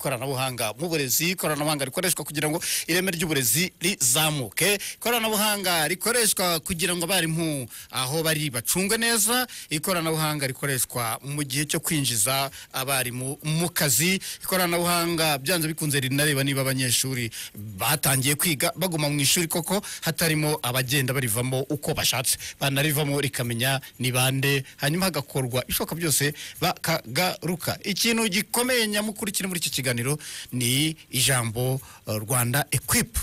n'ikoranabuhanga mu burezi ikoranabuhanga rikoreshwa kugira ngo ireme ry'uburezi rizamuke ikoranabuhanga rikoreshwa kugira ngo abarimu aho bari bacungwe neza ikoranabuhanga rikoreshwa mu gihe cyo kwinjiza abarimu mu kazi ikoranabuhanga byanze bikunze rinareba niba abanyeshuri batangiye kwiga baguma mu ishuri koko hatarimo abagenda barivamo uko bashatse banarivamo rikamenya ni bande hanyuma hagakorwa ishoka byose bakagaruka ikintu gikomeye nyamukuru kiri muri iki kiganiro ni ijambo eh, rwanda equipe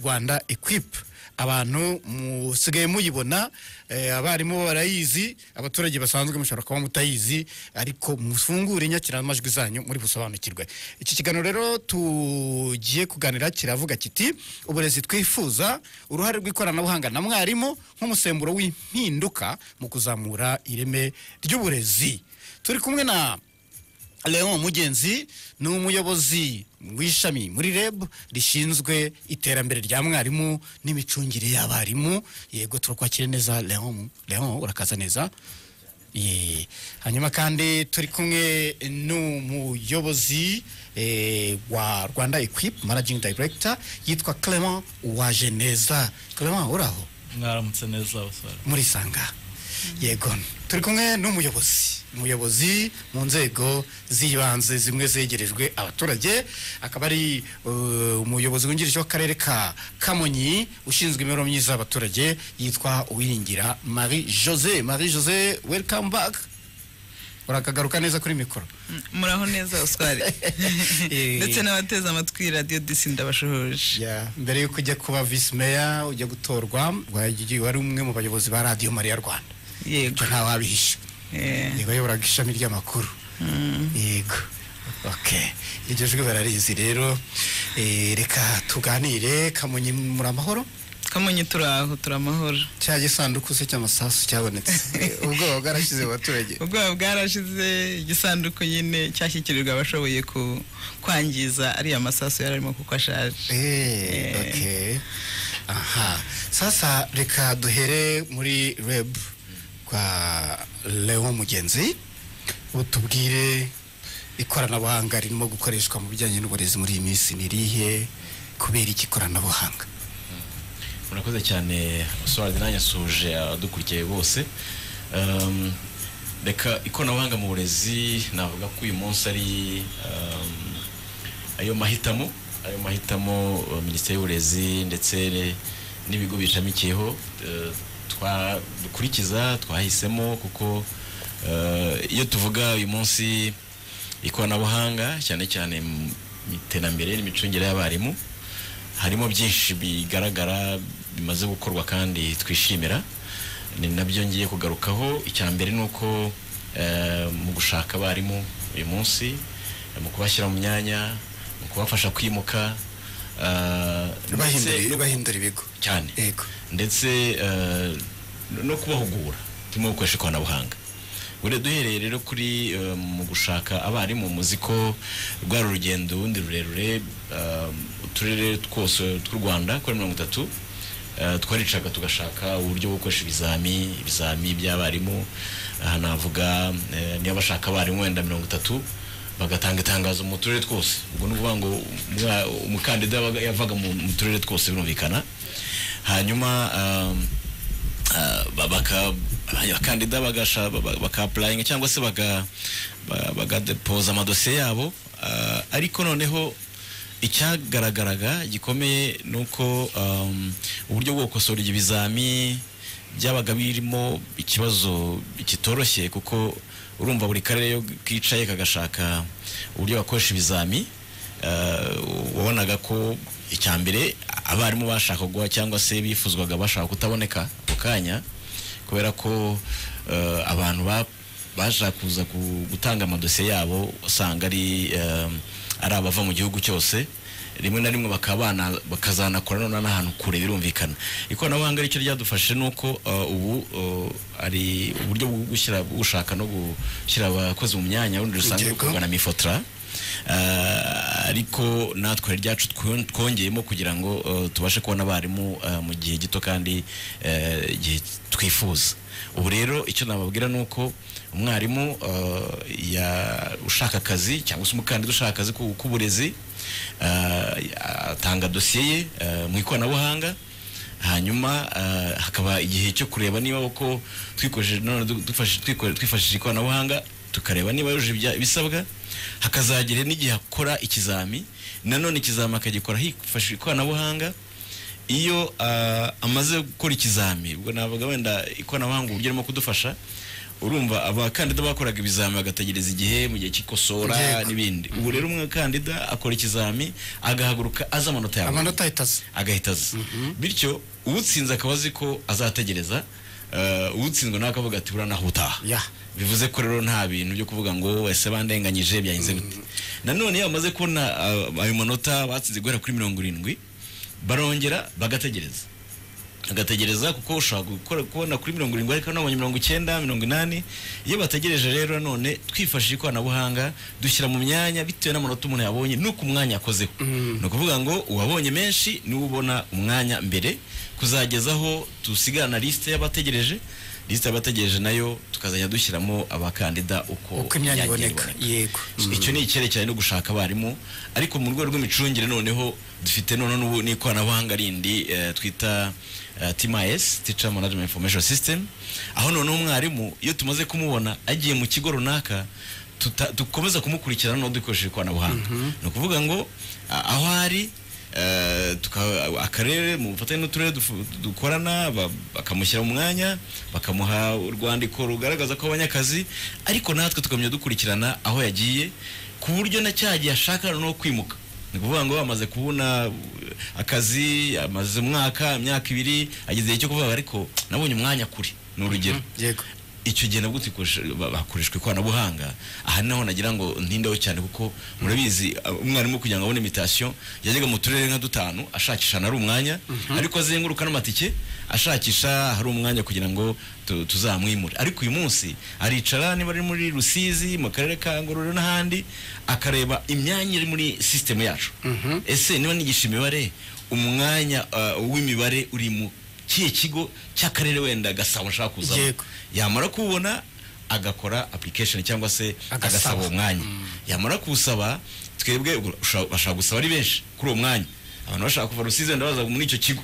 rwanda equipe abantu musigaye muyibona eh, abarimu barayizi abaturage basanzwe mushobora kuba mutayizi ariko mufungure inyakiramajwi zanyu muri busobanukirwe iki kiganiro rero tugiye kuganira kiravuga kiti uburezi twifuza uruhare rw'ikoranabuhanga na mwarimu nk'umusemburo w'impinduka mu kuzamura ireme ry'uburezi turi kumwe na Leon Mugenzi ni umuyobozi w'ishami muri REB rishinzwe iterambere rya mwarimu n'imicungire y'abarimu yego turakwakira neza Leon Leon urakaza neza Ye. hanyuma kandi turi kumwe n'umuyobozi eh, wa Rwanda Equip Managing Director yitwa Clement Uwajeneza Clement uraho mwaramutse neza basore muri sanga yego turi kumwe n'umuyobozi umuyobozi mu nzego z'ibanze zimwe zegerejwe abaturage akaba ari uh, umuyobozi wungirije w'akarere ka kamonyi ushinzwe imibereho myiza y'abaturage yitwa uwiringira marie jose marie jose welcome back urakagaruka neza kuri mikoro muraho neza oswari ndetse n'abateze amatwi radiyo disi ndabashohoje Yeah. mbere yuko ujya kuba vice mayor ujya gutorwa wagiye- wari umwe mu bayobozi ba radiyo mariya rwanda yego ibyo ntawabihisha Eh, yego yayoboraga ishami ry'amakuru yego okay iryo jwi bararizi rero Eh, reka tuganire kamonyi muri amahoro kamonyi turi aho turi amahoro cya gisanduku se cy'amasasu cyabonetse ubwoba bwarashyize mu baturage ubwoba bwarashize igisanduku nyine cyashyikirijwe abashoboye ku- kwangiza ariya masasu yari arimo kuko ashaje Eh, Eh. okay. aha sasa reka duhere muri reb kwa leon mugenzi utubwire ikoranabuhanga ririmo gukoreshwa mu bijyanye n'uburezi muri iyi minsi ni irihe kubera iki ikoranabuhanga murakoze cyane sorade nanjye asuhuje abadukurikiye bose Um, reka ikoranabuhanga mu burezi navuga ko uyu munsi ari um, ayo mahitamo ayo mahitamo uh, minisiteri y'uburezi ndetse n'ibigo bishamikiyeho uh, twa- dukurikiza twahisemo kuko uh, iyo tuvuga uyu munsi ikoranabuhanga cyane cyane mu iterambere n'imicungire y'abarimu harimo byinshi bigaragara bimaze gukorwa kandi twishimira ni nabyo ngiye kugarukaho icya mbere ni uko eh, mu gushaka abarimu uyu munsi eh, mu kubashyira mu myanya mu kubafasha kwimuka eh, ndetse bahindura no- bahindura ibigo cyane yego ndetse eh, no kubahugura turimo gukoresha ikoranabuhanga buriya duhereye rero kuri eh, mu gushaka abarimu muzi ko rwari urugendo ubundi rurerure eh, uturere twose tw'u rwanda kuri mirongo itatu eh, twaricaga tugashaka uburyo bwo gukoresha ibizami ibizami by'abarimu aha navuga eh, niba bashaka abarimu wenda mirongo itatu bagatanga itangazo mu turere twose ubwo ni ukuvuga ngo umwa- umukandida yabaga- yavaga mu mu turere twose birumvikana hanyuma um, uh, ba- baka- abakandida bagasha ba- bakapurayinga cyangwa se baga- ba- bagadepoza amadosiye yabo uh, ariko noneho icyagaragaraga gikomeye ni uko um, uburyo bwo gukosora ibyo bizami byabaga birimo ikibazo kitoroshye kuko urumva buri karere iyo kicaye kagashaka uburyo bakoresha ibizami Eh, wabonaga ko icya mbere abarimu bashakagwa cyangwa se bifuzwaga bashaka kutaboneka ako kanya kubera ko eh, abantu ba- bashaka kuza ku- gutanga amadosiye yabo usanga ari eh, ari abava mu gihugu cyose rimwe na rimwe bakaba bana- bakazanakora none n'ahantu kure birumvikana ikoranabuhanga aricyo ryadufashe ni uko eh, ubu eh, ari uburyo bwo gushyira bwo gushaka no gushyira abakozi mu myanya urundi rusanzwe Urubyiruko. rukorwa na mifotra Eh, ariko natwe hari ryacu twon- twongeyemo kugira ngo eh, tubashe kubona abarimu eh, mu gihe gito kandi eh, igihe twifuza ubu rero icyo nababwira ni uko umwarimu eh, ya- ushaka akazi cyangwa se umukandida ushaka akazi ku- k'uburezi eh, atanga dosiye ye eh, mu ikoranabuhanga hanyuma eh, hakaba igihe cyo kureba niba uko twikoresheje none du- dufashe- twikore- twifashishije ikoranabuhanga tukareba niba yujuje ibya- ibisabwa hakazagira n'igihe akora ikizami nanone ikizami akagikora hifashishije ikoranabuhanga iyo ah, amaze gukora ikizami ubwo navuga wenda ikoranabuhanga uburyo arimo kudufasha urumva abakandida bakoraga ibizami bagategereza igihe mu gihe cy'ikosora Yego. n'ibindi ubu rero umukandida akora ikizami agahaguruka azi amanota yawe amanota ahita aza agahita aza bityo uwutsinze akaba azi ko azategereza eh, uwutsinzwe nawe akavuga ati buriya naho utaha Yeah. bivuze ko rero nta bintu byo kuvuga ngo ese bandenganyije byahinze gute nanone iyo bamaze kubona ah, ayo manota batsinze guhera kuri mirongo irindwi barongera bagategereza agategereza kuko ushobora gukora kubona kuri mirongo irindwi ariko nabonye mirongo icyenda mirongo inani iyo bategereje rero none twifashishije ikoranabuhanga dushyira mu myanya bitewe n'amanota umuntu yabonye n'uko umwanya akozeho ni ukuvuga ngo uwabonye menshi niwe ubona umwanya mbere kuzagezaho tusigarana lisite y'abategereje lisite y'abategereje nayo tukazajya dushyiramo abakandida uko uko imyanya igiye iboneka yego icyo ni icyerekeranye no gushaka abarimu ariko mu rwego rw'imicungire noneho dufite noneho n'ubu n'ikoranabuhanga rindi eh, twita eh, TMIS Teacher Management Information System aho noneho umwarimu iyo tumaze kumubona agiye mu kigo runaka tuta- dukomeza kumukurikirana noneho dukoresheje ikoranabuhanga ni ukuvuga ngo a- aho ari eh, tuka- akarere mu bufatanye n'uturere dufu- dukorana ba- bakamushyira mu mwanya bakamuha urwandiko rugaragaza ko abonye akazi ariko natwe tukamenya dukurikirana aho yagiye ku buryo na cya gihe ashaka no kwimuka ni ukuvuga ngo amaze kubona uh, akazi amaze umwaka imyaka ibiri ageze igihe cyo kuvuga ariko nabonye umwanya kure ni urugero yego icyo gihe nabwo tikoresha- ba- hakoreshwa ikoranabuhanga aha ni naho nagira ngo ntindeho cyane kuko murabizi uh, umwarimu kugira ngo abone imitasiyo yajyaga mu turere nka dutanu ashakisha ahari umwanya ariko azenguruka n'amatike ashakisha ahari umwanya kugira ngo tu- tuzamwimure ariko uyu munsi aricara niba ari muri rusizi mu karere ka ngororero n'ahandi akareba imyanya iri muri sisitemu yacu ese niba nigisha imibare umwanya uh, w'imibare uri mu kihe kigo cy'akarere wenda gasabo nshaka kuzamo Yego. yamara kuwubona agakora application cyangwa se Agasaba. agasaba uwo mwanya yamara kuwusaba twebwe ubwo usha- bashaka gusaba ari benshi kuri uwo mwanya abantu bashaka kuva rusizi wenda baza muri icyo kigo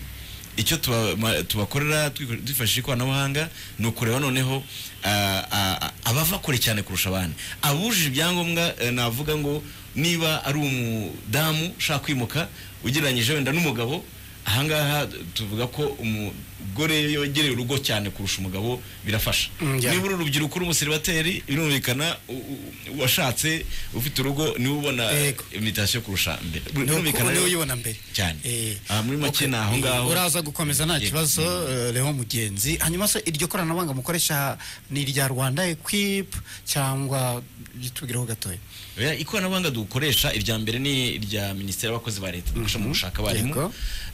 icyo tuba- ma- tubakorera twikore- twifashishije ikoranabuhanga ni ukureba noneho ah, ah, ah, abava kure cyane kurusha abandi abujije ibyangombwa eh, navuga ngo niba ari umudamu ushaka kwimuka ugereranyije wenda n'umugabo ahangaha tuvuga ko umugore yogereye urugo cyane kurusha umugabo birafasha Mm, yeah. niba uri urubyiruko uri umuseribateri birumvikana u- u- washatse ufite urugo niwe ubona Yego. imitasiyo kurusha mbere Birumvikana niwe rero- uyibona mbere cyane Eh, Ah, muri make okay. ni aho ngaho uraza gukomeza nta Yego. kibazo eh, Leon mugenzi hanyuma se iryo koranabuhanga mukoresha ni irya rwanda equip cyangwa ritubwireho gatoya Oya, ikoranabuhanga dukoresha irya mbere ni irya minisiteri y'abakozi ba leta dufasha mu gushaka Yego. abarimu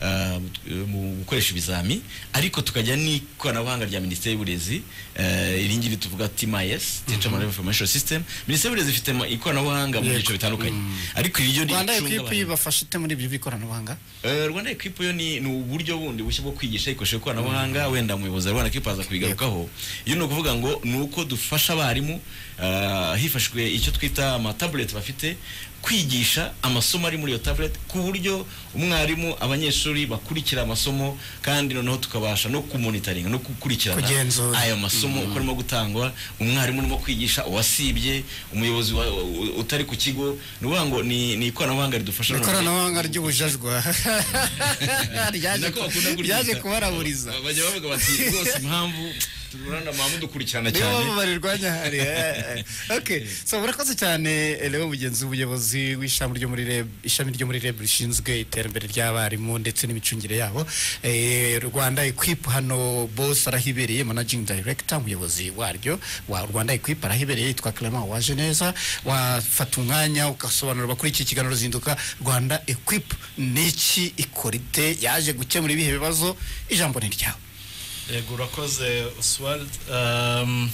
ah, mu- mu gukoresha ibizami ariko tukajya n'ikoranabuhanga rya minisiteri y'uburezi eh, iri ngiri tuvuga TMIS Teacher Management Information System minisiteri y'uburezi ifite ma- ikoranabuhanga mu Yego. byiciro bitandukanye ariko iryo ni rwanda icunga equip abarimu. bafasha ite muri ibyo by'ikoranabuhanga Eh, Rwanda Equip yo ni ni uburyo bundi bushya bwo kwigisha ikoresheje ikoranabuhanga wenda umuyobozi wa Rwanda Equip aza kubigarukaho iyo ni ukuvuga ngo ni uko dufasha abarimu ah, hifashishijwe icyo twita amatabureti bafite kwigisha amasomo ari muri iyo tabureti ku buryo umwarimu abanyeshuri bakurikira amasomo kandi noneho tukabasha no kumonitaringa no gukurikirana Kugenzura. ayo masomo uko arimo gutangwa umwarimu urimo kwigisha uwasibye umuyobozi wa- u- utari ku kigo ni ukuvuga ngo ni ni ikoranabuhanga ridufasha noneho- ikoranabuhanga ry'ubujajwa Ryaje Nako ku- bakunda kuryita. ryaje kubaraburiza Ba- bajya bavuga bati rwose impamvu turana mamu dukurikirana niyo cyane mpamvu barirwanya hariya okay so murakoze cyane eh, Leon mugenzi w'ubuyobozi w'ishami ryo muri REB ishami ryo muri REB rishinzwe iterambere ry'abarimu ndetse n'imicungire yabo Eh, Rwanda Equip hano boss arahibereye managing director umuyobozi waryo wa Rwanda Equip arahibereye yitwa Clement waje neza wafata umwanya ugasobanurira kuri iki kiganiro zinduka Rwanda Equip ni iki ikora ite yaje gukemura ibihe bibazo ijambo ni ryawe yego urakoze oswald Um,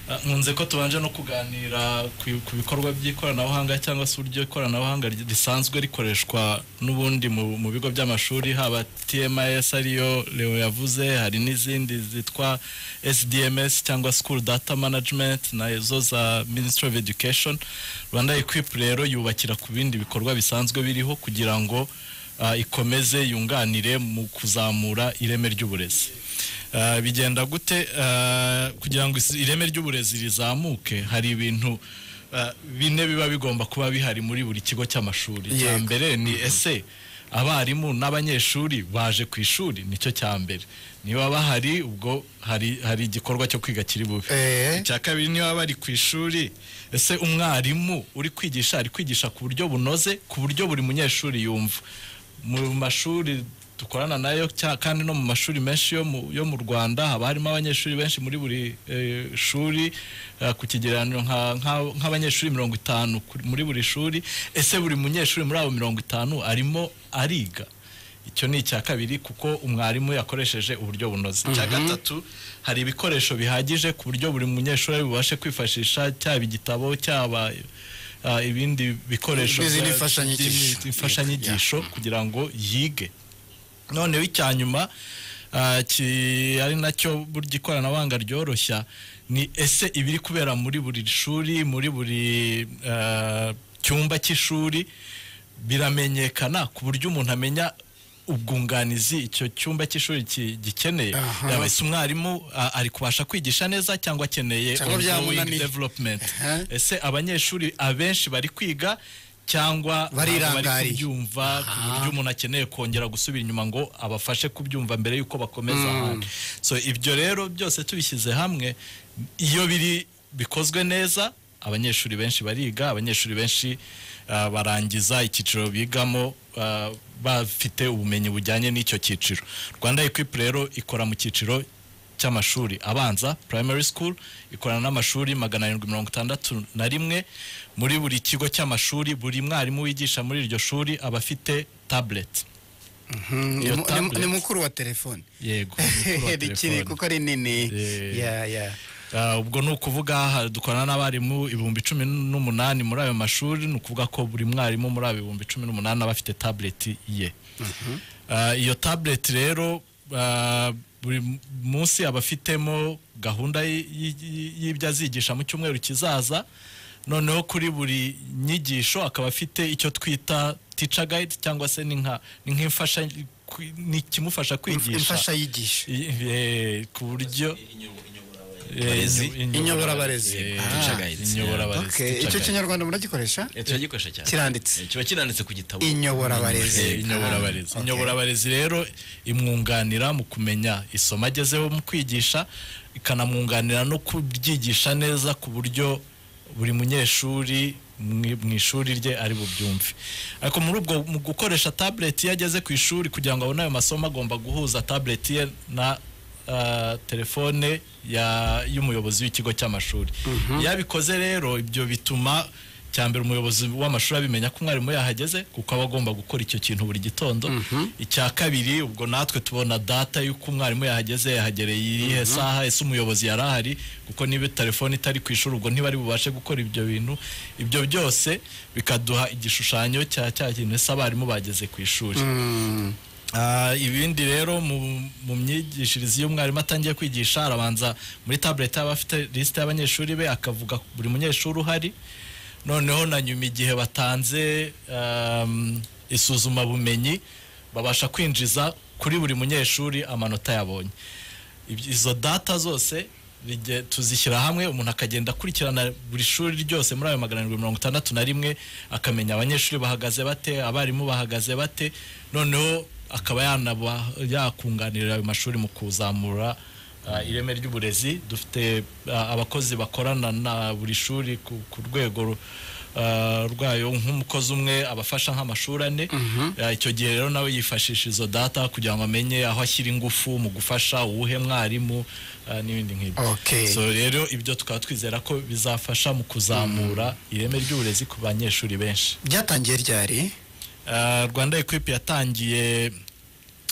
Ah, nkunze ko tubanje no kuganira ku ku bikorwa by'ikoranabuhanga cyangwa se uburyo ikoranabuhanga ry- risanzwe rikoreshwa n'ubundi mu mu bigo by'amashuri haba TMS ariyo Leo yavuze hari n'izindi zitwa SDMS cyangwa School Data Management na zo za Ministry of Education Rwanda Equip rero yubakira ku bindi bikorwa bisanzwe biriho kugira ngo ah, ikomeze yunganire mu kuzamura ireme ry'uburezi Ah, bigenda gute Ah, kugira ngo isi- ireme ry'uburezi rizamuke hari ibintu ah, bine biba bigomba kuba bihari muri buri kigo cy'amashuri icya Yego. mbere ni ese abarimu n'abanyeshuri baje ku ishuri nicyo cya mbere niba bahari ubwo hari hari igikorwa cyo kwiga kiri bube Eh. icya kabiri niba bari ku ishuri ese umwarimu uri kwigisha ari kwigisha ku buryo bunoze ku buryo buri munyeshuri yumva mu mashuri dukorana nayo cya- kandi no mu mashuri menshi yo mu, yo mu rwanda haba harimo abanyeshuri benshi muri buri eh, shuri eh, ku kigereranyo nka- nka- nk'abanyeshuri mirongo itanu kuri- muri buri shuri ese buri munyeshuri muri abo mirongo itanu arimo ariga icyo ni icya kabiri kuko umwarimu yakoresheje uburyo bunoze icya gatatu hari ibikoresho bihagije ku buryo buri munyeshuri bubashe kwifashisha cyaba igitabo cyaba ah, ibindi bikoresho N'izindi bya- mfashanyigisho. by'imi- imfashanyigisho kugira ngo yige noneho icya nyuma ah, ki- ari nacyo burya ikoranabuhanga ryoroshya ni ese ibiri kubera muri buri shuri muri buri ah, cyumba cy'ishuri biramenyekana ku buryo umuntu amenya ubwunganizi icyo cyumba cy'ishuri ki- gikeneye Aha. yaba se umwarimu ah, ari kubasha kwigisha neza cyangwa akeneye Cyangwa ongoing byamunaniye. development Aha. ese abanyeshuri abenshi bari kwiga cyangwa ntabwo bari Barirangariye. kubyumva ku buryo umuntu akeneye kongera gusubira inyuma ngo abafashe kubyumva mbere y'uko bakomeza ahandi so ibyo rero byose tubishyize hamwe iyo biri bikozwe neza abanyeshuri benshi bariga abanyeshuri benshi ah, barangiza icyiciro bigamo ah, bafite ubumenyi bujyanye n'icyo cyiciro rwanda equip rero ikora mu cyiciro cy'amashuri abanza primary school ikorana n'amashuri magana arindwi mirongo itandatu na rimwe muri buri kigo cy'amashuri buri mwarimu wigisha muri iryo shuri aba afite tablet Mm, Iyo ni mu- ni mu- ni tablet. mukuru wa telefone yego mukuru wa rikiri telefone. kuko ari nini Eh. ya ya Ah, ubwo ni ukuvuga ha- dukorana n'abarimu ibihumbi cumi n'umunani muri ayo mashuri ni ukuvuga ko buri mwarimu muri abo ibihumbi cumi n'umunani aba afite tabureti ye Ah, iyo tabureti rero ah, buri munsi aba afitemo gahunda y- y- y- y'ibyo azigisha mu cyumweru kizaza noneho kuri buri nyigisho akaba afite icyo twita tica gayidi cyangwa se ni nka ni nk'imfasha kwi- ni ikimufasha kwigisha imfashayigisho I- eh, ku buryo Barezi. Inyoborabarezi. Teacher guide. Okay, icyo kinyarwanda muragikoresha Eh, turagikoresha cyane kiranditse Eh, kiba kiranditse ku gitabo inyoborabarezi Eh, inyoborabarezi Ah, okay. inyoborabarezi rero imwunganira mu kumenya isomo agezeho mu kwigisha ikanamwunganira no kubyigisha neza ku buryo buri munyeshuri mwi- mu ishuri rye ari bubyumve ariko muri ubwo mu gukoresha tabureti iyo ageze ku ishuri kugira ngo abone ayo masomo agomba guhuza tabureti ye na ah, telefone ya- y'umuyobozi w'ikigo cy'amashuri iyo abikoze rero ibyo bituma cyambere umuyobozi w'amashuri abimenya ko umwarimu yahageze kuko aba agomba gukora icyo kintu buri gitondo icya kabiri ubwo natwe tubona data y'uko umwarimu yahageze yahagereye irihe saha ese umuyobozi yari ahari kuko niba telefone itari ku ishuri ubwo ntibari bubashe gukora ibyo bintu ibyo byose bikaduha igishushanyo cya cya kintu ese abarimu bageze ku ishuri Mm, Ah, ibindi rero mu mu myigishirize iyo umwarimu atangiye kwigisha arabanza muri tabureti aba afite lisite y'abanyeshuri be akavuga buri munyeshuri uhari noneho na nyuma igihe batanze um, isuzumabumenyi babasha kwinjiza kuri buri munyeshuri amanota yabonye Ibyo- izo data zose bijye- tuzishyira hamwe umuntu akagenda akurikirana buri shuri ryose muri ayo magana arindwi mirongo itandatu na rimwe akamenya abanyeshuri bahagaze bate abarimu bahagaze bate noneho akaba yanaba yakunganira ayo mashuri mu kuzamura ah, ireme ry'uburezi dufite ah, abakozi bakorana na buri shuri ku ku rwego ru- ah, rwayo nk'umukozi umwe abafasha nk'amashuri ane Ah, icyo gihe rero nawe yifashisha izo data kugira ngo amenye aho ashyira ingufu mu gufasha uwuhe mwarimu ah, n'ibindi nk'ibyo Okay. so rero ibyo tukaba twizera ko bizafasha mu kuzamura ireme ry'uburezi ku banyeshuri benshi byatangiye ryari Ah, rwanda equipe yatangiye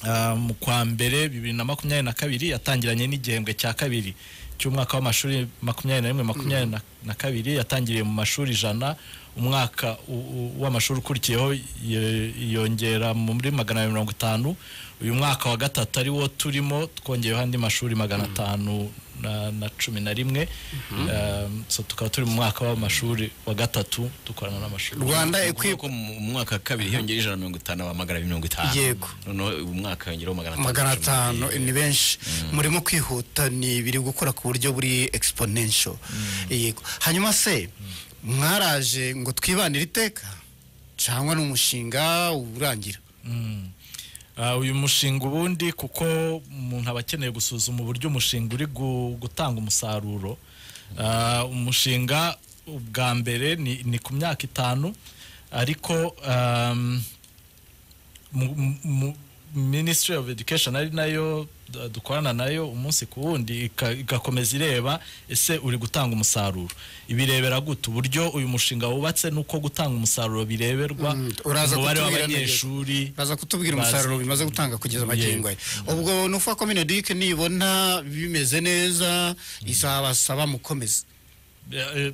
ah, mu kwa mbere bibiri na makumyabiri na kabiri yatangiranye n'igihembwe cya kabiri cy'umwaka w'amashuri makumyabiri na rimwe makumyabiri na- na kabiri yatangiriye mu mashuri ijana umwaka u- u- w'amashuri ukurikiyeho ye- yongera muri magana abiri mirongo itanu uyu mwaka wa gatatu ari wo turimo twongeyeho andi mashuri magana atanu na- na cumi na rimwe Um, so tukaba turi mu mwaka w'amashuri wa gatatu dukorana n'amashuri rwanda ikwi- ukuvuga ko mu mu mwaka wa kabiri hiyongereho ijana na mirongo itanu aba magana abiri mirongo itanu Yego. noneho uyu mwaka yongeraho magana atanu magana atanu Eh, ni benshi murimo kwihuta ni biri gukora ku buryo buri exponential yego hanyuma se mwaraje ngo twibanire iteka cyangwa ni umushinga urangira Mm. Ah, uyu mushinga ubundi kuko umuntu aba akeneye gusuzuma uburyo umushinga uri gu- gutanga umusaruro Ah, umushinga ubwa mbere ni, ni ku myaka itanu ariko um, mu- mu- mu- Ministry of Education ari nayo d- dukorana nayo umunsi ku wundi ika- igakomeza ireba ese uri gutanga umusaruro ibirebera gute uburyo uyu mushinga wubatse nuko gutanga umusaruro bireberwa Mm, uraza umubare kutubwira neza. w'abanyeshuri baza kutubwira Bazi. umusaruro bimaze gutanga kugeza magingo aya ubwo ni uvuga ko minodike nibona bimeze neza izabasaba mukomeze Ya- eh,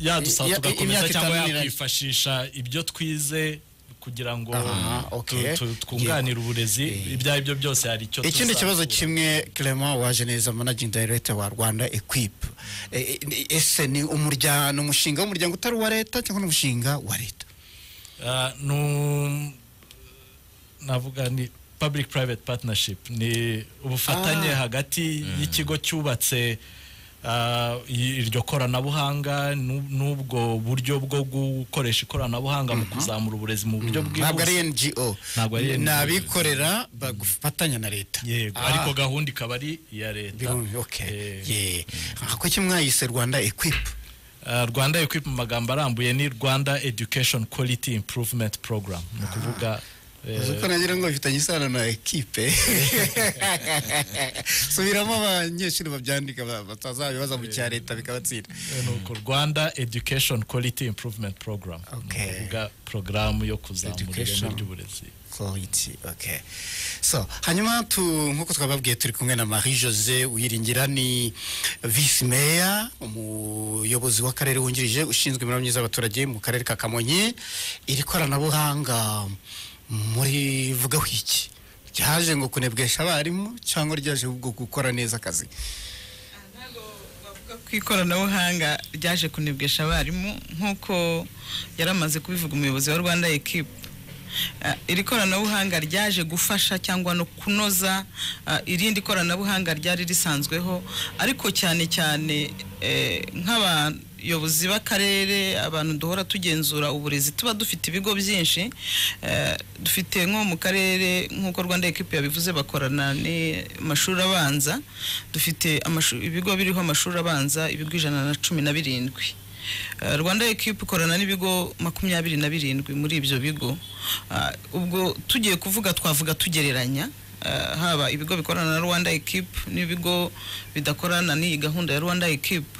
yadusaba Ya- imyaka tugakomeza cyangwa itanu niranye. yakwifashisha ibyo twize kugira ngo Aha, tu- okay. tu- twunganire uburezi ibyo ari byo byose hari icyo ikindi kibazo tuzakura. kimwe clement waje neza managing director wa rwanda equipe E- e- ni- ese ni umuryango ni umushinga w'umuryango utari uwa leta cyangwa ni umushinga wa leta Ah, nu- navuga ni public private partnership ni ubufatanye Ah. hagati y'ikigo cyubatse ah, i- iryo koranabuhanga n'u- n'ubwo buryo bwo gukoresha ikoranabuhanga mu kuzamura uburezi mu buryo ntabwo bwihuse ari ngo Ntabwo ari ni NGO. abikorera bafatanya na leta yego Ah, ariko gahunda ikaba ari iya leta birumvi, okay. Eh, Yeah. Ah, kuki mwayise rwanda equipe Uh, rwanda equip mu magambo arambuye ni rwanda education quality improvement program ni ukuvuga eh, uzi ko nagira ngo bifitanye isano na ekipe subiramo abanyeshuri babyandika ba- batazabibaza mu cya leta bikabatsinda ni uko rwanda education quality improvement program ni Okay. ukuvuga porogaramu yo kuzamura ireme Education. ry'uburezi quality okay so hanyuma tu nkuko twababwiye turi kumwe na Marie Jose Uyiringira ni vice mayor umuyobozi w'akarere wungirije ushinzwe imibereho myiza y'abaturage mu karere ka Kamonyi iri koranabuhanga muri vugaho iki ryaje ngo kunebwesha abarimu cyangwa ryaje ubwo gukora neza akazi ku ikoranabuhanga ryaje kunebwesha abarimu nk'uko yari amaze kubivuga umuyobozi wa rwanda ekipe Ah, iri koranabuhanga ryaje gufasha cyangwa no kunoza ah, irindi koranabuhanga ryari risanzweho ariko cyane cyane eh, nk'abayobozi b'akarere abantu duhora tugenzura uburezi tuba dufite ibigo byinshi eh, dufite nko mu karere nk'uko rwanda ekipi yabivuze bakorana n'amashuri abanza dufite amashu- ibigo biriho amashuri abanza ibigo ijana na cumi na birindwi Eh, rwanda ekipa ikorana n'ibigo makumyabiri na birindwi muri ibyo bigo Ah, ubwo tugiye kuvuga twavuga tugereranya eh, haba ibigo bikorana na rwanda ekipa n'ibigo bidakorana n'iyi gahunda ya rwanda ekipa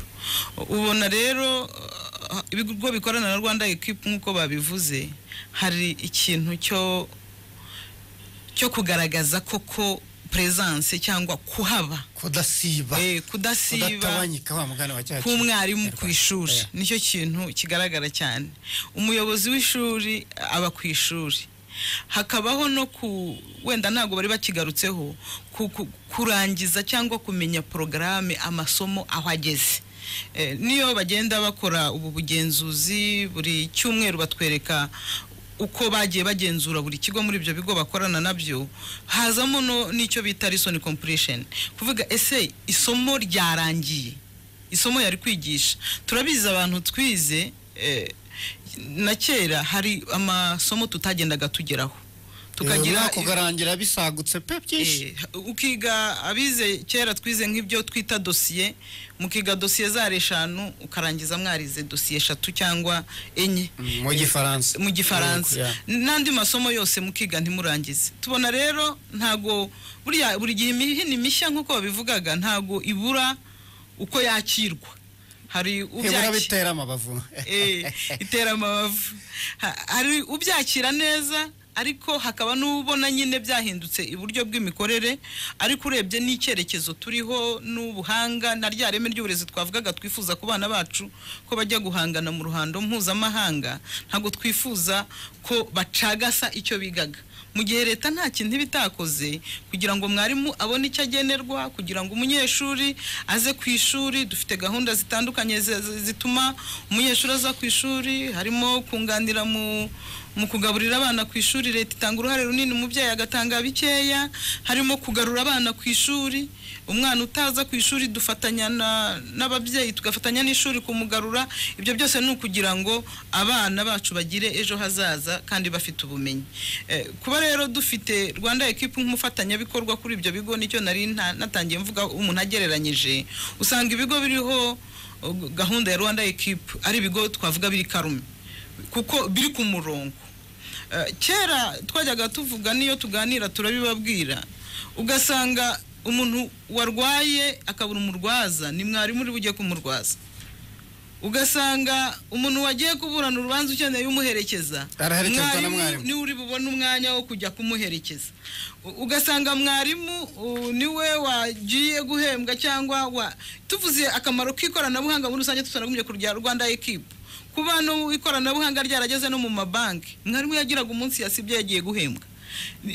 ubona rero ah, ibigo bikorana na rwanda ekipa nk'uko babivuze hari ikintu cyo cyo kugaragaza koko presence cyangwa kuhaba kudasiba eh, kudasiba kudatawanyika wa mugana wa cyacu k'umwarimu ku ishuri nicyo kintu kigaragara cyane umuyobozi w'ishuri aba ku ishuri hakabaho no ku wenda ntabwo bari bakigarutseho ku- ku- kurangiza cyangwa kumenya porogaramu amasomo aho ageze Eh, niyo bagenda bakora ubu bugenzuzi buri cyumweru batwereka uko bagiye bagenzura buri kigo muri ibyo bigo bakorana nabyo hazamo no- n'icyo bita lesson completion kuvuga ese isomo ryarangiye isomo yari kwigisha turabizi abantu twize eh, na kera hari amasomo tutagendaga tugeraho tukagira tukagira kugarangira bisagutse pe byinshi Eh, ukiga abize kera twize nk'ibyo twita dosiye mukiga dosiye zari eshanu ukarangiza mwarize dosiye eshatu cyangwa enye mu gifaransa mu gifaransa Yeah. n'andi masomo yose mukiga ntimurangize tubona rero ntago buriya buri gihe imihini mishya nk'uko babivugaga ntago ibura uko yakirwa hari Ibura ubyaki- bitera amabavu Eh, itera amabavu Ha- hari ubyakira neza ariko hakaba n'ubona nyine byahindutse iburyo bw'imikorere ariko urebye n'icyerekezo turiho n'ubuhanga na rya reme ry'uburezi twavugaga twifuza ku bana bacu ko bajya guhangana mu ruhando mpuzamahanga ntabwo twifuza ko bacagasa icyo bigaga mu gihe leta nta kintu iba itakoze kugira ngo mwarimu abone icyo agenerwa kugira ngo umunyeshuri aze ku ishuri dufite gahunda zitandukanye zi- zi- zituma umunyeshuri aza ku ishuri harimo kunganira mu mu kugaburira abana ku ishuri leta itanga uruhare runini umubyeyi agatanga bikeya harimo kugarura abana ku ishuri umwana utaza ku ishuri dufatanya na- n'ababyeyi tugafatanya n'ishuri kumugarura ibyo byose ni ukugira ngo abana bacu bagire ejo hazaza kandi bafite ubumenyi Eh, kuba rero dufite rwanda ekipu nk'umufatanyabikorwa kuri ibyo bigo nicyo nari nta- natangiye mvuga umuntu agereranyije usanga ibigo biriho eh, gahunda ya rwanda ekipu ari ibigo twavuga biri karume kuko biri ku murongo Eh, kera twajyaga tuvuga n'iyo tuganira turabibabwira ugasanga umuntu warwaye akabura umurwaza ni mwarimu uri bujye kumurwaza ugasanga umuntu wagiye kuburana urubanza ukeneye umuherekeza Araherekezwa na mwarimu. niwe uri bubone umwanya wo kujya kumuherekeza U- ugasanga mwarimu u, niwe wagiye guhembwa cyangwa wa tuvuze akamaro k'ikoranabuhanga muri rusange tutanagumye ku rya rwanda ekipu ku bantu ikoranabuhanga ryarageze no mu mabanki mwarimu yagiraga umunsi yasibye yagiye guhembwa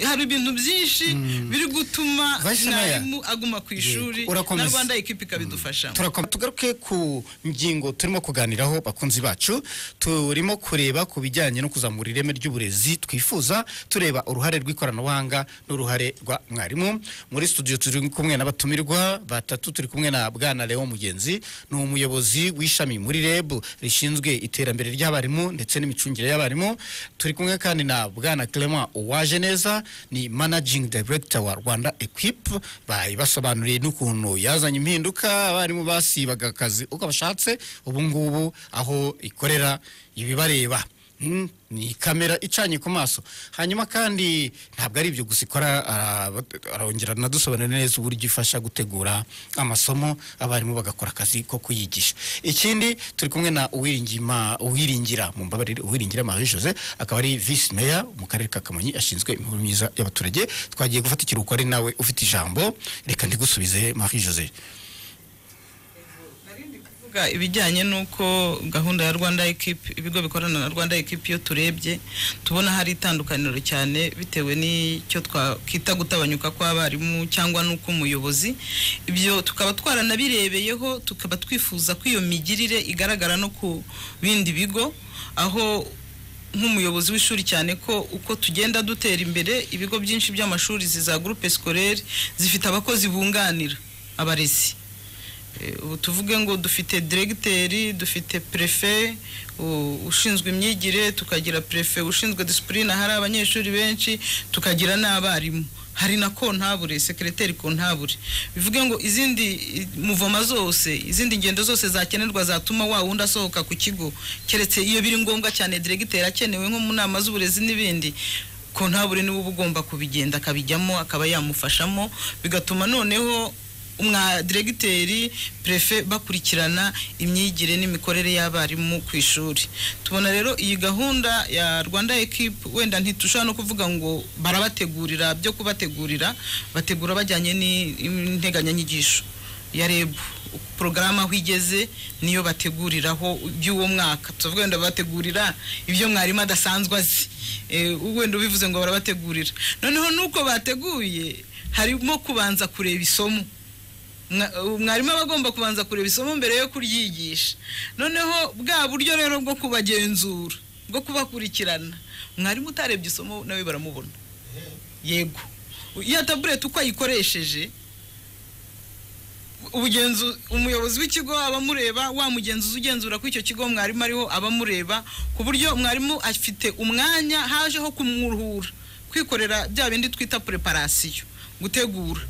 hari ibintu byinshi biri gutuma Vice Mayor. mwarimu aguma ku ishuri na urakomeza. rwanda ekipi ikabidufashamo turakoma tugaruke ku ngingo turimo kuganiraho bakunzi bacu turimo kureba ku bijyanye no kuzamura ireme ry'uburezi twifuza tureba uruhare rw'ikoranabuhanga n'uruhare rwa mwarimu muri studio turi kumwe n'abatumirwa batatu turi kumwe na bwana leo mugenzi ni umuyobozi w'ishami muri reb rishinzwe iterambere ry'abarimu ndetse n'imicungire y'abarimu turi kumwe kandi na bwana clement uwaje neza ni managing director wa rwanda equip bari basobanuriye n'ukuntu yazanye impinduka abarimu basibaga akazi uko bashatse ubu ngubu aho ikorera ibibareba Mm, ni kamera icanye ku maso hanyuma kandi ntabwo ari ibyo gusa ikora ara- arongera anadusobanurira neza uburyo ifasha gutegura amasomo abarimu bagakora akazi ko kuyigisha ikindi turi kumwe na uwiringima uwiringira mu mbabarire uwiringira marie jose akaba ari vice mayor mu karere ka kamonyi ashinzwe imibereho myiza y'abaturage twagiye gufata ikiruhuko ari nawe ufite ijambo reka ndigusubize marie jose kuvuga ibijyanye n'uko gahunda ya rwanda ekipi ibigo bikorana na rwanda ekipi iyo turebye tubona hari itandukaniro cyane bitewe n'icyo twakita gutabanyuka kw'abarimu cyangwa n'uko umuyobozi ibyo tukaba twaranabirebeyeho tukaba twifuza ko iyo migirire igaragara no ku bindi bigo aho nk'umuyobozi w'ishuri cyane ko uko tugenda dutera imbere ibigo byinshi by'amashuri za gurupe sikorere zifite abakozi bunganira abarezi Eh, ubu tuvuge ngo dufite diregiteri dufite prefe u- ushinzwe imyigire tukagira prefe ushinzwe disipurine hari abanyeshuri benshi tukagira n'abarimu hari na kontabure sekereteri kontabure bivuge ngo izindi i- muvoma zose izindi ngendo zose zakenerwa zatuma wa wundi asohoka ku kigo keretse iyo biri ngombwa cyane diregiteri akenewe nko mu nama z'uburezi n'ibindi kontabure niwe uba ugomba kubigenda akabijyamo akaba yamufashamo bigatuma noneho umwa diregiteri prefe bakurikirana imyigire n'imikorere y'abarimu ku ishuri tubona rero iyi gahunda ya rwanda ekipe wenda ntitushobora no kuvuga ngo barabategurira byo kubategurira bategura bajyanye n'integanyanyigisho ya reb porogaramu aho igeze niyo bateguriraho iby'uwo mwaka tuvuga wenda bategurira ibyo mwarimu adasanzwe azi Eh, wenda ubivuze ngo barabategurira noneho nuko bateguye harimo kubanza kureba isomo Mwa- umwarimu aba agomba kubanza kureba isomo mbere yo kuryigisha noneho bwa buryo rero bwo kubagenzura bwo kubakurikirana mwarimu utarebye isomo nawe baramubona yego iyo tabuleti uko ayikoresheje ubugenzu umuyobozi w'ikigo abamureba wa mugenzuzi ugenzura ko icyo kigo mwarimu ariho abamureba ku buryo mwarimu afite umwanya hajeho kumwuruhura kwikorera bya bindi twita preparasiyo gutegura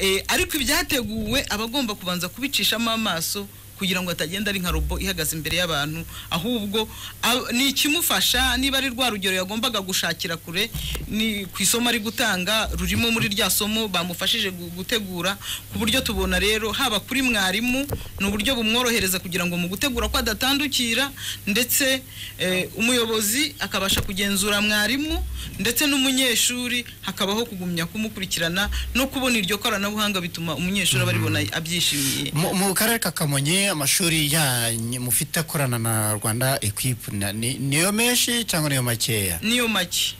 Eh, ariko ibyateguwe aba agomba kubanza kubicishamo amaso kugira ngo atagenda ari nka robo ihagaze imbere y'abantu ahubwo ab- ni ikimufasha niba ari rwa rugero yagombaga gushakira kure ni ku isomo ari gutanga rurimo muri rya somo bamufashije gu- gutegura ku buryo tubona rero haba kuri mwarimu ni uburyo bumworohereza kugira ngo mu gutegura ko adatandukira ndetse eh, umuyobozi akabasha kugenzura mwarimu ndetse n'umunyeshuri hakabaho kugumya kumukurikirana no kubona iryo koranabuhanga bituma umunyeshuri aba aribona abyishimiye mu mu karere ka kamonyi amashuri yanyu mufite akorana na rwanda equipe na- ni- niyo menshi cyangwa niyo makeya niyo make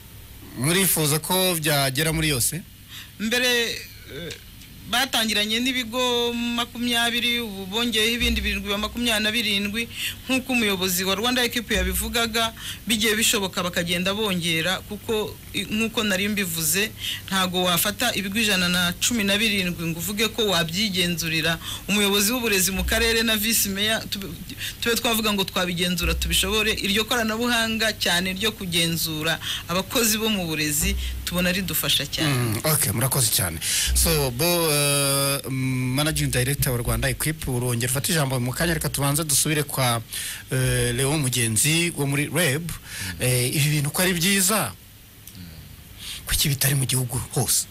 murifuza ko byagera muri yose mbere eh, batangiranye n'ibigo makumyabiri ubu bongeyeho ibindi birindwi biba makumyabiri na birindwi nk'uko umuyobozi wa rwanda ekipi yabivugaga bigiye bishoboka bakagenda bongera kuko i- nk'uko nari mbivuze ntago wafata ibigo ijana na cumi na birindwi ngo uvuge ko wabyigenzurira umuyobozi w'uburezi mu karere na visi meya tube- tube twavuga ngo twabigenzura tubishobore iryo koranabuhanga cyane ryo kugenzura abakozi bo mu burezi tubona ridufasha cyane Mm, okay murakoze cyane so bo eh, managing director wa rwanda equipe urongera ufate ijambo mu kanya reka tubanze dusubire kwa eh, leon mugenzi wo muri reb Eh, ibi bintu ko ari byiza kuki bitari mu gihugu hose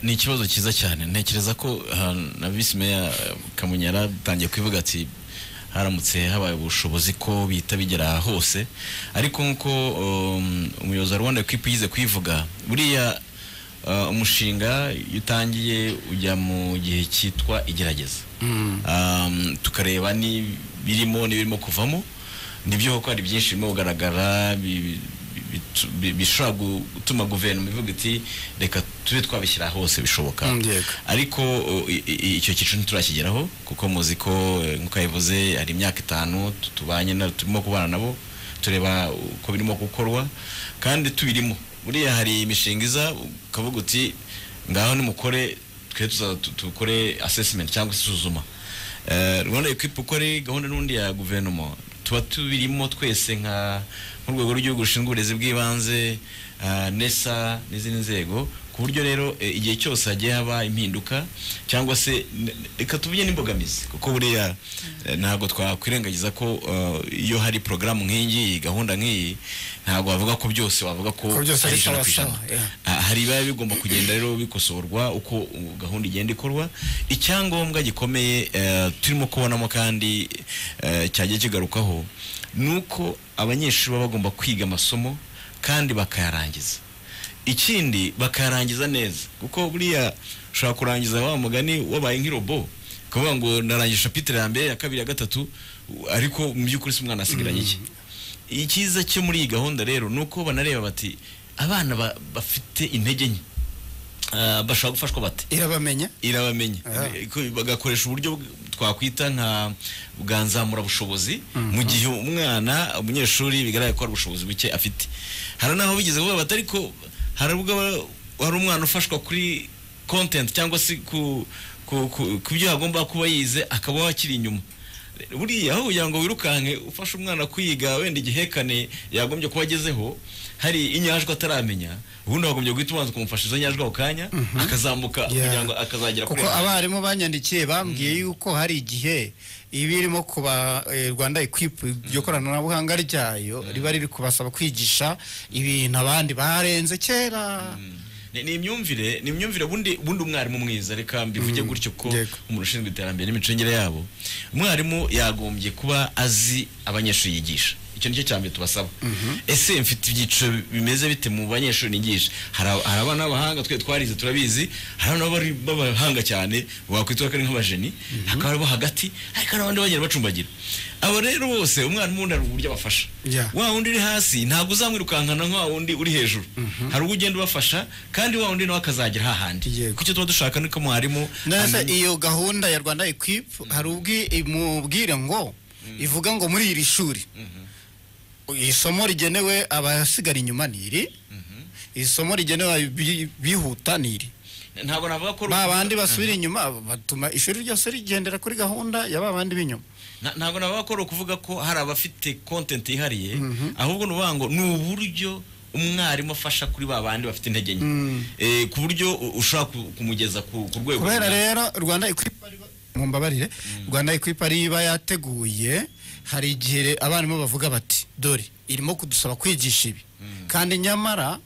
ni ikibazo cyiza cyane ntekereza ko aha, na visi meya eh, kamonyi yaratangiye kubivuga ati haramutse habaye ubushobozi ko bihita bigera hose ariko nk'uko um, umuyobozi wa rwanda equipe yize kuyivuga buriya uh, umushinga iyo utangiye ujya mu gihe cyitwa igerageza Um, tukareba n'ibirimo n'ibirimo kuvamo nibyo kuko hari byinshi birimo kugaragara bi- bi- bitu- bi- bishobora gutuma guverinoma ivuga iti reka tube twabishyira hose bishoboka Mm, yego. ariko o, i- i- icyo cyiciro ntiturakigeraho kuko muzi ko eh, nk'uko yabivuze hari imyaka itanu tu- tubanye na turimo kubana nabo tureba uko birimo gukorwa kandi tubirimo buriya hari imishinga iza ukavuga uti ngaho nimukore twe tuza tu- tukore assessment cyangwa isuzuma Eh, rwanda equipe uko ari gahunda n'undi ya guverinoma tuba tubirimo twese nka nk'urwego rw'igihugu rushinzwe uburezi bw'ibanze ah, nesa n'izindi nzego ku buryo rero eh, igihe cyose hagiye haba impinduka cyangwa se n- reka tuvuge n'imbogamizi kuko buriya eh, ntabwo twakwirengagiza ko eh, iyo hari porogaramu nk'iyi gahunda nk'iyi ntabwo wavuga ko byose wavuga ko Ko byose ari ari ijana ku sawa sawa, ijana. yeah. Ah, hari ibiba bigomba kugenda rero bikosorwa uko uh, gahunda igenda ikorwa icyangombwa gikomeye eh, turimo kubonamo kandi eh, cyagiye kigarukaho ni uko abanyeshuri baba bagomba kwiga amasomo kandi bakayarangiza ikindi bakayarangiza neza kuko buriya ushobora kurangiza wa mugani wabaye nk'irobo ukavuga ngo narangije shapitire ya mbere ya kabiri ya gatatu u- ariko mu by'ukuri si umwana asigaranye iki icyiza cyo muri iyi gahunda rero ni uko banareba bati abana ba- bafite intege nke ah, bashobora gufashwa bate irabamenya irabamenya Aha. Ko bagakoresha uburyo bw- twakwita nka bwa nzamurabushobozi mu gihe umwana umunyeshuri bigaragara ko hari ubushobozi buke afite hari n'aho bigeze kuvuga bati ariko hari ubwo aba- hari umwana ufashwa kuri content cyangwa se ku ku- ku ku byo agomba kuba yize akaba akiri inyuma buriya aho kugira ngo wirukanke ufashe umwana kwiga wenda igihekane yagombye kuba agezeho hari inyajwi ataramenya ubundi wagombye guhita ubanza ukamufasha izo nyajwi ako kanya akazamuka Yeah. kugira ngo akazagera kuri kuko abarimu banyandikiye bambwiye yuko hari igihe iba irimo kuba eh, rwanda equipe iryo koranabuhanga ryayo riba riri kubasaba kwigisha ibintu abandi barenze kera ni ni imyumvire ni imyumvire bundi bundi umwarimu mwiza reka mbivuge gutyo ko yego. umuntu ushinzwe iterambere n'imicungire yabo umwarimu yagombye kuba azi abanyeshuri yigisha icyo nicyo cya mbere tubasaba ese mfite ibyiciro bimeze bite mu banyeshuri nigisha hari ab- hari abana b'abahanga twe twarize turabizi hari abana b'abari- b'abahanga cyane wakwitwa ko ari nk'abajeni hakaba abo hagati ariko hari abandi bagenda bacumbagira abo rero bose umwarimu wundi hari uburyo abafasha Yeah. wa wundi uri hasi ntabwo uzamwirukankana nka wa wundi uri hejuru hari ubwo ugenda ubafasha kandi wa wundi nawe akazagera hahandi Yego. kucyo tuba dushaka niko mwarimu neza amenya- iyo gahunda ya rwanda equipe hari ubwi imubwire ngo ivuga ngo muri iri shuri isomo rigenewe abasigara inyuma ni iri isomo rigenewe abi- bihuta ni iri ntabwo navuga ko ba bandi basubira inyuma batuma ishuri ryose rigendera kuri gahunda ya ba bandi b'inyuma Nta- ntabwo navuga ko ari ukuvuga ko hari abafite content yihariye ahubwo ni ukuvuga ngo ni uburyo umwarimu afasha kuri ba bandi bafite intege nke Eh, ku buryo u- ushobora ku- kumugeza ku ku rwego kubera runaka. rero rwanda equipe ari- mu mbabarire rwanda equipe ariyo iba yateguye hari igihe abarimu bavuga bati dore irimo kudusaba kwigisha ibi kandi nyamara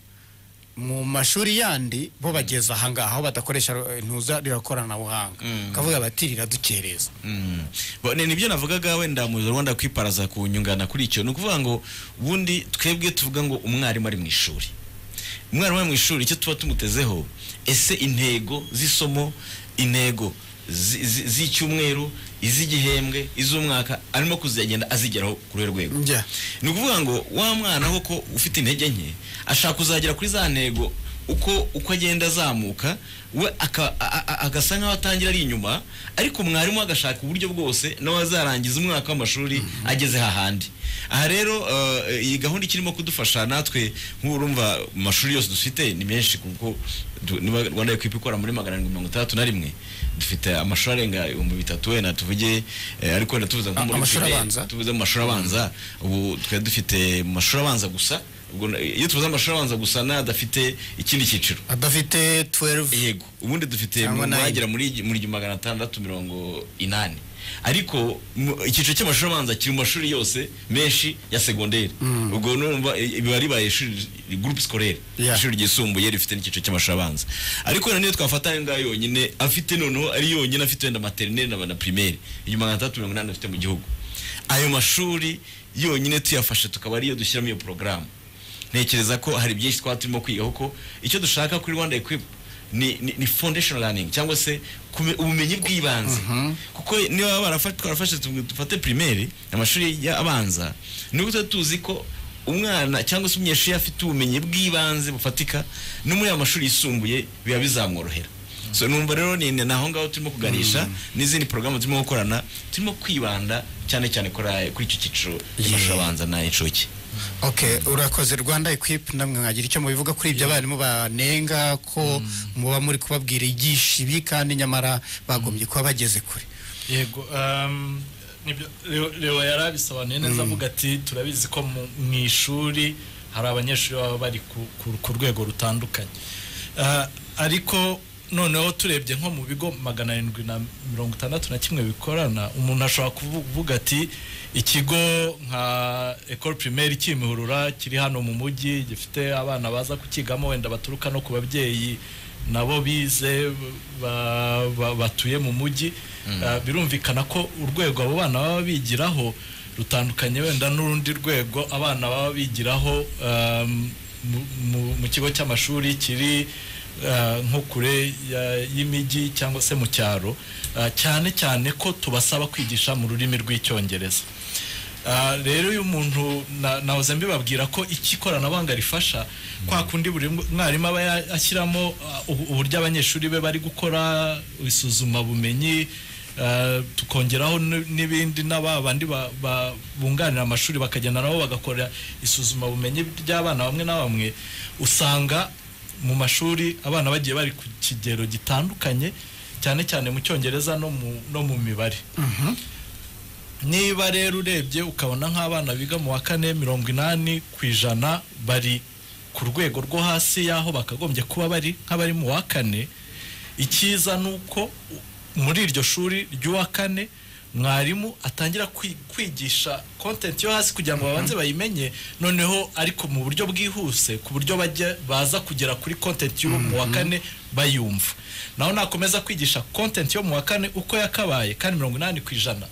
mu mashuri yandi bo bageze ahangaha aho badakoresha eh, ntuza rirakoranabuhanga ukavuga bati riradukereza Mm. Bo- ni nibyo navugaga wenda mu rwanda kwiparaza ku nyungana kuri icyo ni ukuvuga ngo ubundi twebwe tuvuga ngo umwarimu ari mu ishuri umwarimu ari mu ishuri icyo tuba tumutezeho ese intego z'isomo intego zi- zi- z'icyumweru iz'igihembwe iz'umwaka arimo kuzagenda azigeraho kuri urwo rwego njya ni ukuvuga ngo wa mwana koko ufite intege nke ashaka kuzagera kuri za ntego uko uko agenda azamuka we aka- a- a- agasa nk'aho atangira ari inyuma ariko umwarimu we agashaka uburyo bwose nawe azarangiza umwaka w'amashuri ageze hahandi aha rero eh, iyi gahunda ikirimo kudufasha natwe nk'urumva mu mashuri yose dufite ni menshi kuko du- niba rwanda equipe ikora muri magana arindwi mirongo itandatu na rimwe dufite amashuri arenga ibihumbi bitatu wenda tuvuge eh, ariko wenda tuvuze nko A- muri amashuri primaire, abanza? tuvuze mu mashuri abanza ubu twari dufite mu mashuri abanza gusa ubwo na- iyo tuvuze amashuri abanza gusa n'adafite ikindi cyiciro adafite 12 yego ubundi dufite Cyangwa mu- nine. bagera muri igi- muri magana atandatu mirongo inani ariko mu- icyiciro cy'amashuri abanza kiri mu mashuri yose menshi ya segonderi ubwo numva i- biba ribaye ishuri gurupe sikorere Yeah. ishuri ryisumbuye rifite n'icyiciro cy'amashuri abanza ariko wenda niyo twafata ayo ngayo yonyine afite noneho ari yonyine afite wenda materineri na- na pirimeri iyo magana atandatu mirongo inani dufite mu gihugu ayo mashuri yonyine tuyafashe tukaba ariyo dushyiramo iyo porogaramu ntekereza ko hari byinshi twaba turimo kwiga kuko icyo dushaka kuri rwanda equipe ni, ni, ni foundation learning cyangwa se kume- ubumenyi bw'ibanze kuko niba barafashe twarafashe tu- dufate primaire amashuri ya- abanza nibwo tuba tuzi ko umwana cyangwa se umunyeshuri iyo afite ubumenyi bw'ibanze bufatika no muri ayo mashuri yisumbuye biba bizamworohera so numva rero ni ni aho ngaho turimo kuganisha n'izindi porogaramu turimo gukorana turimo kwibanda cyane cyane kuri aya- kuri icyo cyiciro cy'amashuri Yeah. abanza n'ay'incuke Okay, urakoze Rwanda Equip namwe mwagira icyo mubivuga kuri ibyo abarimu banenga ko muba muri kubabwira igisha ibi kandi nyamara bagombye kuba bageze kure. yego um, nibyo- Leo- leo yari abisobanuye neza avuga ati turabizi ko mu mu ishuri hari abanyeshuri baba bari ku- ku- ku rwego rutandukanye Ah, ariko noneho turebye nko mu bigo magana arindwi na mirongo itandatu na kimwe bikorana umuntu ashobora kuvu- kuvuga ati ikigo nka ecole primaire kimihurura kiri hano mu mujyi gifite abana baza kukigamo wenda baturuka no ku babyeyi nabo bize ba- ba- batuye mu mujyi Ah, birumvikana ko urwego abo bana baba bigiraho rutandukanye wenda n'urundi rwego abana baba bigiraho um, mu- mu- mu kigo cy'amashuri kiri ah, nko kure ya- y'imijyi cyangwa se mu cyaro Ah, cyane cyane ko tubasaba kwigisha mu rurimi rw'icyongereza Ah, rero uyu muntu na- nahoze mbibabwira ko iki ikoranabuhanga rifasha kwa kundi buri mwarimu aba ya- ashyiramo ah, ubu- uburyo abanyeshuri be bari gukora isuzumabumenyi ah, tukongeraho n- n'ibindi n'aba bandi ba- ba- bunganira amashuri bakagenda nabo bagakora isuzumabumenyi ry'abana bamwe na bamwe usanga mu mashuri abana bagiye bari ku kigero gitandukanye cyane cyane mu cyongereza no mu- no mu mibare niba rero urebye ukabona nk'abana biga mu wa kane mirongo inani ku ijana bari ku rwego rwo hasi y'aho bakagombye kuba bari nk'abari mu wa kane icyiza ni uko u- muri iryo shuri ry'uwa kane mwarimu atangira kwi- kwigisha kontenti yo hasi kugira ngo babanze bayimenye noneho ariko mu buryo bwihuse ku buryo bajya baza kugera kuri kontenti yo mu wa kane bayumva naho nakomeza kwigisha kontenti yo mu wa kane uko yakabaye kandi mirongo inani ku ijana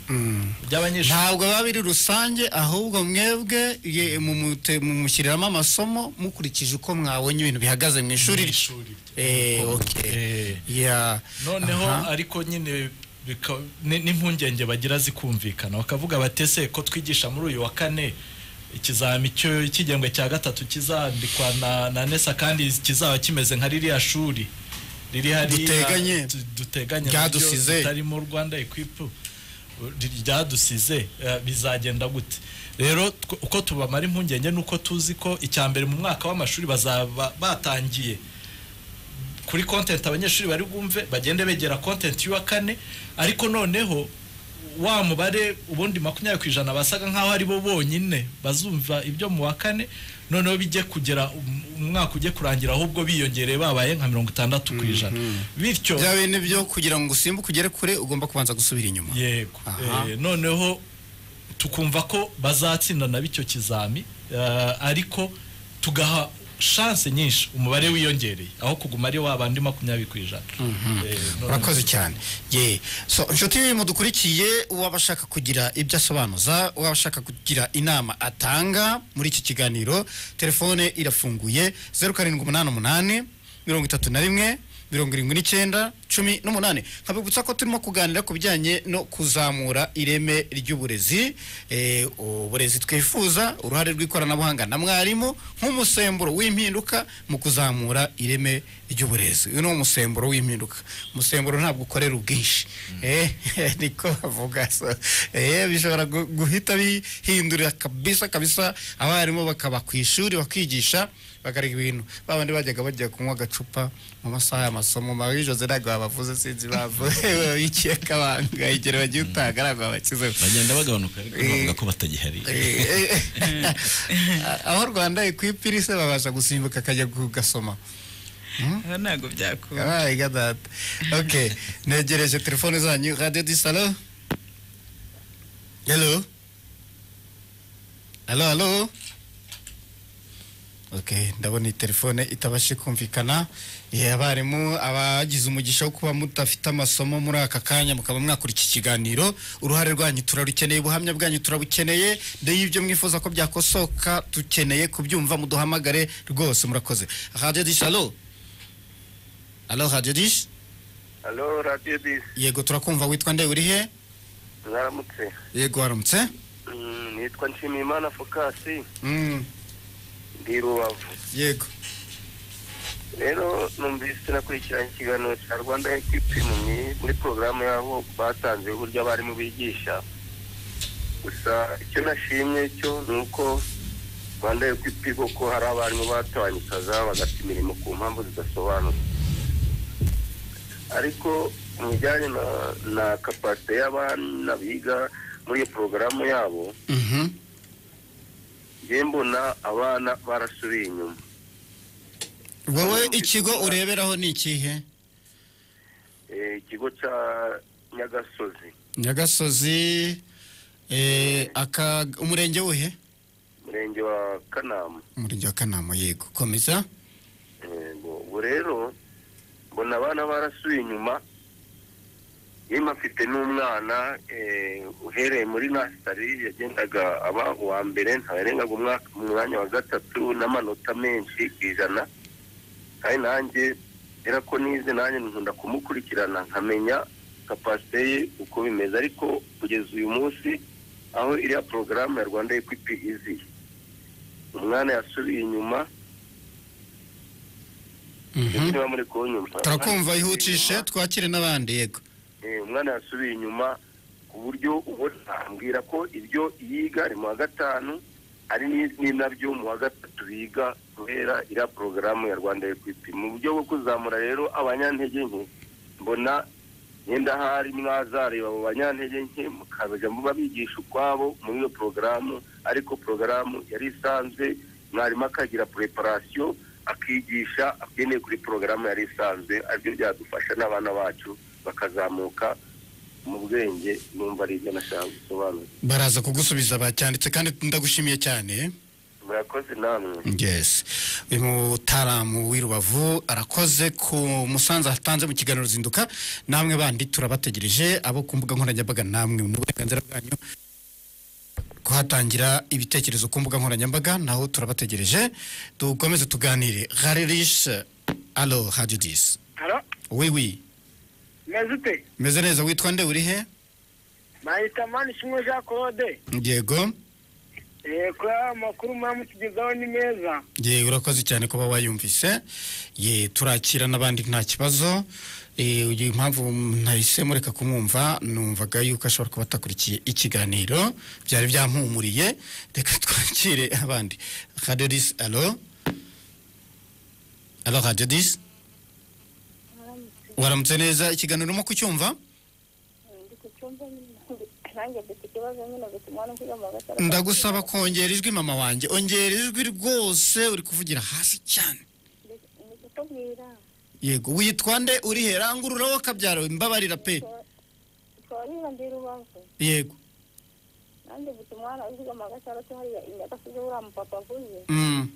by'abanyeshuri Ntabwo biba biri rusange ahubwo mwebwe ye- mumute- mumushyiriramo amasomo mukurikije uko mwabonye ibintu bihagaze mu ishuri rye. Eh, okay. Eh. Yeah. noneho Aha. ariko nyine bika- ni- n'impungenge bagira zikumvikana bakavuga batese ko twigisha muri uyu wa kane ikizami cyo- cy'igihembwe cya gatatu kizandikwa na, na nesa kandi kizaba kimeze nka ririya shuri riri hariya Duteganye. tu- duteganye Ryadusize. naryo ritarimo rwanda equipe ryadusize eh, bizagenda gute rero tw- uko tubamara impungenge ni uko tuzi ko icya mbere mu mwaka w'amashuri bazaba batangiye kuri kontenti abanyeshuri bari bwumve bagende begera kontenti y'uwa kane ariko noneho wa mubare ubundi makumyabiri ku ijana basaga nk'aho ari bo bonyine bazumva ibyo mu wa kane noneho bijye kugera umwaka ujye kurangira ahubwo biyongereye babaye nka mirongo itandatu ku ijana bityo bya bintu byo kugira ngo usimbuke ugere kure ugomba kubanza gusubira inyuma yego Aha. Eh, noneho tukumva ko bazatsinda nabo icyo kizami eh, ariko tugaha shanse nyinshi umubare wiyongereye aho kuguma ari wa bandi makumyabiri ku ijana Eh, noneho- urakoze cyane ye so inshuti mudukurikiye uwaba ashaka kugira ibyo asobanuza uwaba ashaka kugira inama atanga muri iki kiganiro telefone irafunguye zeru karindwi umunani umunani mirongo itatu na rimwe mirongo irindwi n'icyenda cumi n'umunani nkabibutsa ko turimo kuganira ku bijyanye no kuzamura ireme ry'uburezi eh, uburezi twifuza uruhare rw'ikoranabuhanga na mwarimu nk'umusemburo w'impinduka mu kuzamura ireme ry'uburezi uyu ni umusemburo w'impinduka umusemburo ntabwo ukorera ubwinshi eh niko bavuga so eh bishobora gu- guhita bihindurira kabisa kabisa abarimu bakaba ku ishuri bakigisha bakareka ibintu babandi bajyaga bajya kunywa agacupa mu masaha y'amasomo mabi jose ntabwo babavuze sinzi bavuze ikiye kabanga igihe bagiye utaga ntabwo babakizeho bagenda bagabanuka ariko bavuga ko batagihari Eh, eh, aho rwanda ekwipiri se babasha gusimbuka akajya kugasoma aha ntabwo byakunda Ay, gadata. Ok, negereje telefone zanyu. Radio du salo. Hello. Hello, hello. Ok, ndabona iyi telefone itabashe kumvikana. Ye abarimu abagize umugisha wo kuba mudafite amasomo muri aka kanya mukaba mwakora iki kiganiro. Uruhare rwanyu turarukeneye, ubuhamya bwanyu turabukeneye. Ndeyibyo mwifuza ko byakosoka tukeneye kubyumva muduhamagare rwose murakoze. Radio du salo. Alo Radio Dish? Halo radiyo bisi Yego turakumva witwa nde uri he? mwaramutse Yego waramutse? Mm, nitwa nshimiyimana fokasi Mm, ndi rubavu yego. rero numvise nakurikiranye ikiganiro cya rwanda ekipi mu myi- muri porogaramu y'aho batanze uburyo abarimu bigisha gusa icyo nashimye cyo ni uko rwanda ekipi kuko hari abarimu batabanye ikaza bagata imirimo ku mpamvu zidasobanutse ariko mu bijyanye na, na kapasite y'abana biga muri iyo porogaramu yabo Mhm. njye mbona abana barasubiye inyuma Wowe ikigo ureberaho ni ikihe? Eh, ikigo cya nyagasozi Nyagasozi eh aka umurenge wuhe? umurenge wa kanama Umurenge wa Kanama yego. Komeza. Yego, ubu rero mbona abana barasubiye inyuma yemwe afite n'umwana eh, uhereye muri nasitari yagendaga aba uwa mbere ntarengaga umwaka mu mwanya wa gatatu n'amanota menshi ku ijana kandi nanjye era ko nize nanjye nkunda kumukurikirana nkamenya kapasite ye uko bimeze ariko kugeza uyu munsi aho iriya porogaramu ya rwanda ekwiti izi umwana yasubiye inyuma Mhm. niba muri kunyumva Turakumva ihutishe twakire n'abandi yego. Eh, umwana yasubiye inyuma ku buryo ubona ambwira ko ibyo yiga ari mu wa gatanu ari ni- ni nabyo mu wa gatatu biga guhera iriya porogaramu ya rwanda ekwiti mu buryo bwo kuzamura rero abanyantege nke mbona yenda hari mwazareba abo banyantege nke mukajya muba bigisha ukwabo muri iyo porogaramu ariko porogaramu yari isanzwe mwarimu akagira preparation akigisha agendeye kuri porogaramu yari isanzwe aribyo byadufasha n'abana bacu bakazamuka mu bwenge numva ari ibyo nashaka gusobanura Baraza kugusubiza bacyanditse kandi ndagushimiye cyane. eh. murakoze namwe yes uyu mutaramu w'i rubavu arakoze ku musanzu atanze mu kiganiro ruzinduka namwe bandi turabategereje abo ku mbuga nkoranyambaga namwe mu burenganzira bwanyu kuhatangira ibitekerezo ku mbuga nkoranyambaga naho turabategereje dukomeze tuganire haririshe alo hadiyo disi Halo, wi wi meze ute? meze neza witwa nde uri he Mahita mani shimwe Jean Claude. yego Yego, amakuru muramutugezaho ni meza. ye urakoze cyane kuba wayumvise ye turakira n'abandi nta kibazo Eh, uyu impamvu nahise mureka kumwumva numvaga yuko ashobora kuba atakurikiye ikiganiro byari byampumuriye reka twakire abandi radio dis alo alo radio dis waramutse neza ikiganiro urimo kucyumva ndi ku cyumba nyine nanjye mfite ikibazo nyine gutuma no kwiga mu gatatu ndagusaba kongera ijwi mama wanjye ongera ijwi rwose uri kuvugira hasi cyane ni kutubwira yego witwa nde uri he rangurura wowe kabyaro mbabarira pe twarira ndi rubavu yego nanjye mfite umwana wiga mu gatandatu hariya inyagasize buriya mupapa avuye Mm,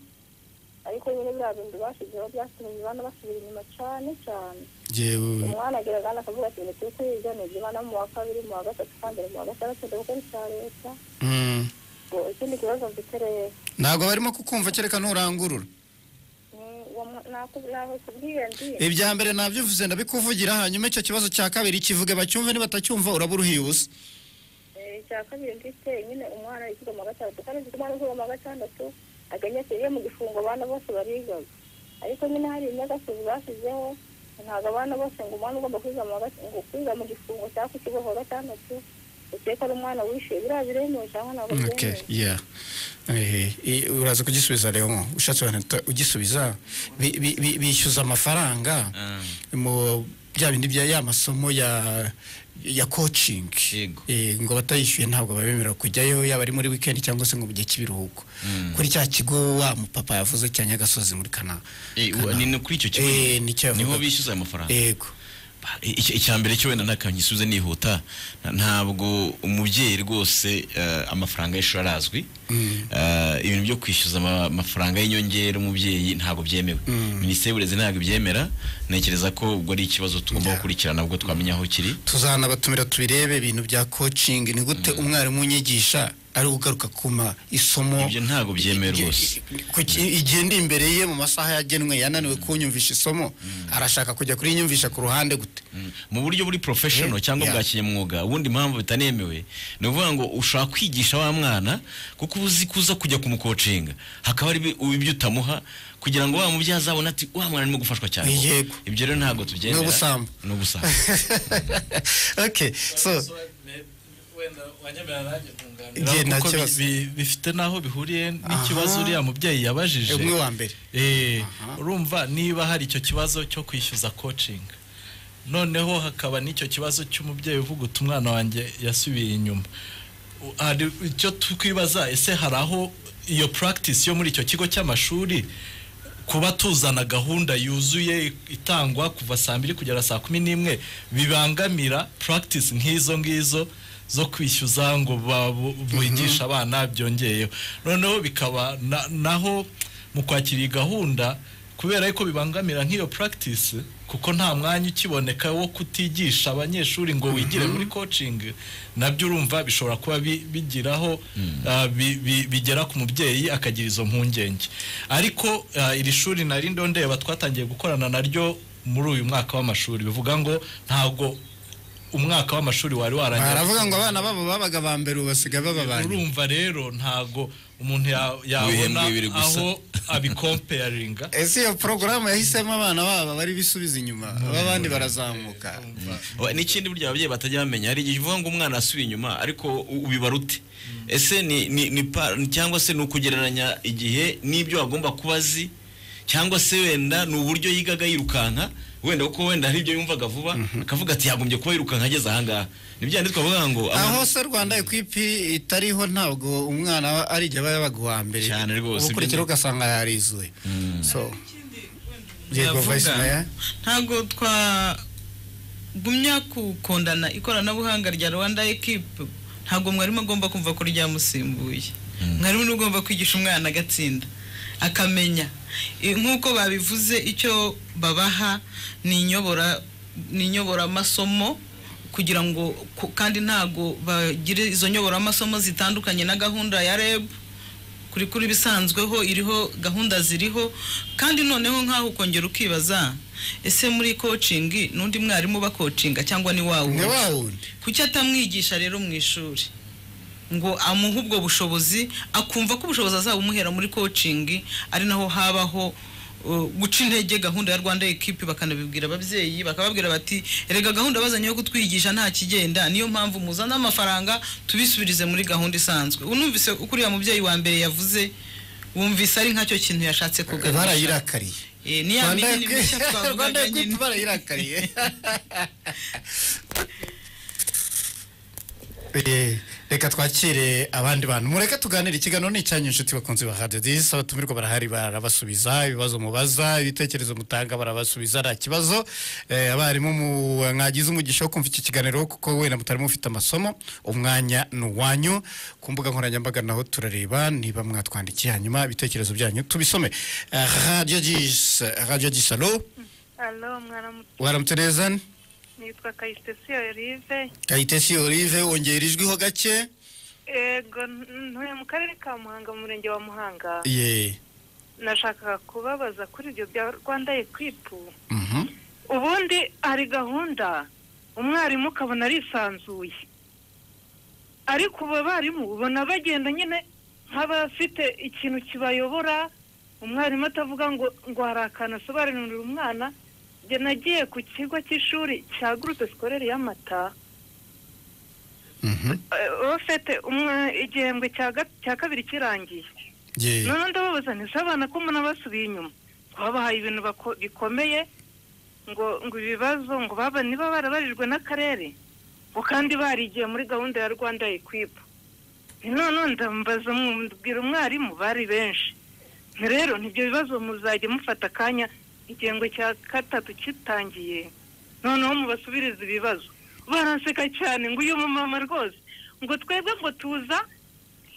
ariko nyine biriya bintu bashyizeho byatumye abana basubira inyuma cyane cyane yewe umwana agera kandi akavuga ati ni turi kwiga ni ibyuma no mu wa kabiri mu wa gatatu kandi mu wa gatandatu ndabukora icya leta Mm, ngo ikindi kibazo mfite rero ntabwo barimo kukumva kereka nturangurura ni uwo mwa- naku- nakubwiye ndi ibya mbere nabyivuze ndabikuvugira hanyuma icyo kibazo cya kabiri kivuge bacyumve nibatacyumva uraba uruhiye ubusa Eh, icya kabiri mfite nyine umwana yikiga mu wa gatandatu kandi mfite umwana wiga mu wa gatandatu aganya ati iyo mu gifungo abana bose barigaga ariko nyine hari inyagasozi bashyizeho ntabwo abana bose ngo umwana ugomba kwiga mu wa gata- ngo kwiga mu gifungo cyangwa ku kigo ku wa gatandatu ukeka ari umwana wishyuye biriya biremewe cyangwa ntabwo Okay, byemewe yeah. Eh, eh, uraza kugisubiza rero ngo ushatse wanita ugisubiza bi- bi- bi- bishyuza amafaranga mu bya bindi bya ya masomo ya ya coaching Yego. Eh, ngo batayishyuye ntabwo babemerera kujyayo yaba ari muri weekend cyangwa se ngo mu gihe cy'ibiruhuko Mm. kuri cya kigo wa mupapa yavuze cya Nyagasozi muri Kana Eh, Kana- ni no kuri icyo kigo Eh, ni cyo niho yavugaga. bishyuza ayo mafaranga yego Ba, i- icya icya mbere cyo wenda nakanyisubize nihuta na- ntabwo umubyeyi rwose eh, amafaranga y'ishuri arazwi Eh, ibintu byo kwishyuza ama- amafaranga y'inyongera umubyeyi ntabwo byemewe minisiteri y'uburezi ntabwo ibyemera ntekereza ko ubwo ari ikibazo tugomba Yeah. gukurikirana ubwo twamenya aho kiri tuzanabatumira tubirebe ibintu bya coaching ni gute umwarimu unyigisha ari ugaruka kuma isomo ibyo ntabwo byemewe rwose Kuki- igihe ndi imbere ye mu masaha yagenwe yananiwe kunyumvisha isomo arashaka kujya kurinyumvisha ku ruhande gute Mm. mu buryo buri Eh, professional cyangwa yeah. bwa kinyamwuga ubundi impamvu bitanemewe ni ukuvuga ngo ushaka kwigisha wa mwana kuko uba uzi kuza kujya kumukocinga hakaba ari ibi- ibyo utamuha kugira ngo wa mubyeyi azabone ati wa mwana arimo gufashwa cyane Yego. ibyo rero ntabwo tubyemera Ni ubusambo. ni ubusambo okay so Igihe nta kuko bi- kibazo. bi- bifite n'aho bihuriye n'ikibazo Aha. uriya mubyeyi yabajije umwe wa mbere Eh, urumva niba hari icyo kibazo cyo kwishyuza kocingi noneho hakaba n'icyo kibazo cy'umubyeyi uvuga uti umwana wanjye yasubiye inyuma U- hari icyo twibaza ese hari aho iyo practice yo muri icyo kigo cy'amashuri kuba tuzana gahunda yuzuye itangwa kuva saa mbiri kugera saa kumi n'imwe bibangamira practice nk'izo ngizo zo kwishyuza ngo ba- bu- bigishe abana byongeyeho noneho bikaba na- naho mu kwakira iyi gahunda kubera yuko bibangamira nk'iyo practice kuko nta mwanya ukiboneka wo kutigisha abanyeshuri ngo wigire muri coaching nabyo urumva bishobora kuba bi- bigiraho ah, bi- bi- bigera ku mubyeyi akagira izo mpungenge ariko ah, iri shuri nari ndo ndeba twatangiye gukorana naryo muri uyu mwaka w'amashuri bivuga ngo ntabwo umwaka w'amashuri wari warangiye baravuga ngo abana babo babaga ba mbere ubu basigaye baba ba nyuma urumva rero ntago umuntu ya- Ibihembwe yabona bibiri gusa. aho abikomparinga ese iyo porogaramu yahisemo abana babo bari bisubiza inyuma abandi barazamuka Oya, n'ikindi burya ababyeyi batajya bamenya hari igihe uvuga ngo umwana asubira inyuma ariko u- ubibara ute ese ni, ni, ni pa, cyangwa se ni ukugereranya igihe n'ibyo agomba kuba azi cyangwa se wenda ni uburyo yigaga yirukanka wenda kuko wenda hari ibyo yumvaga vuba akavuga ati yagombye kuba yirukanka ageze ahangaha ni bya ndi twavuga ngo aho abantu- se rwanda ekwipiri itariho ntabwo umwana ari igihe aba yabaga uwa mbere Cyane rwose, ubukurikira ibyo- ugasanga yarizuye so yego Navuga. vice mayor ntabwo twagumya gukundana ikoranabuhanga rya rwanda ekipu ntabwo mwarimu agomba kumva ko ryamusimbuye mwarimu niwe ugomba kwigisha umwana agatsinda akamenya I- nk'uko babivuze icyo babaha ni inyobora ni inyoboramasomo kugira ngo ku- kandi ntabwo bagire izo nyoboramasomo zitandukanye na gahunda ya rebu kuri kuri bisanzweho iriho gahunda ziriho kandi noneho nk'aho ukongera ukibaza ese muri coaching n'undi mwarimu uba coachinga cyangwa ni wa ni wundi wa wundi kuki atamwigisha rero mu ishuri ngo amuhe ubwo bushobozi akumva ko ubushobozi azabumuhera muri coaching ari naho habaho uh, guca intege gahunda ya rwanda ekipi bakanabibwira ababyeyi bakababwira bati erega gahunda bazanye yo kutwigisha nta kigenda niyo mpamvu muzana amafaranga tubisubirize muri gahunda isanzwe unumvise uko uriya mubyeyi wa mbere yavuze wumvise ari nkacyo kintu yashatse kuganisha barayirakariye Eh, ni ya mihini mishya rwanda twavugaga nyine ekwiti barayirakariye Eh, reka twakire abandi bantu mureke tuganire ikiganiro ni icyanyu inshuti bakunzi ba radiyo disi abatumirwa barahari barabasubiza ibibazo mubaza ibitekerezo mutanga barabasubiza nta kibazo Eh, abarimu mu- mwagize umugisha wo kumva iki kiganiro kuko wenda mutari mufite amasomo umwanya ni uwanyu ku mbuga nkoranyambaga naho turareba niba mwatwandikiye hanyuma ibitekerezo byanyu tubisome Eh, radiyo disi radiyo disi alo alo mwaramutse waramutse neza nitwa kayitesi olive kayitesi olive wongera ijwiho gake ego ntuye mu karere ka muhanga mu murenge wa muhanga ye nashakaga kubabaza kuri ibyo bya rwanda ekipu Mhm. ubundi hari gahunda umwarimu ukabona arisanzuye ariko ubu abarimu ubona bagenda nyine nk'abafite ikintu kibayobora umwarimu atavuga ngo ngo hari akantu asobanurira umwana njye nagiye ku kigo cy'ishuri cya gurupe sikorere y'amata Mhm. ofete igihembwe cya ga- cya kabiri kirangiye ye noneho ndababaza nti se abana ko mbona basubiye inyuma ngo babahaye ibintu bako- bikomeye ngo ngo ibibazo ngo baba niba barabarijwe n'akarere ngo kandi barigiye muri gahunda ya rwanda ekwipu noneho ndambaza mbwira umwarimu bari benshi Nti rero nibyo bibazo muzajya mufata akanya igihembwe cya gatatu kitangiye noneho mubasubirize ibibazo baraseka cyane ngo uyu mumama rwose ngo twebwe ngo tuza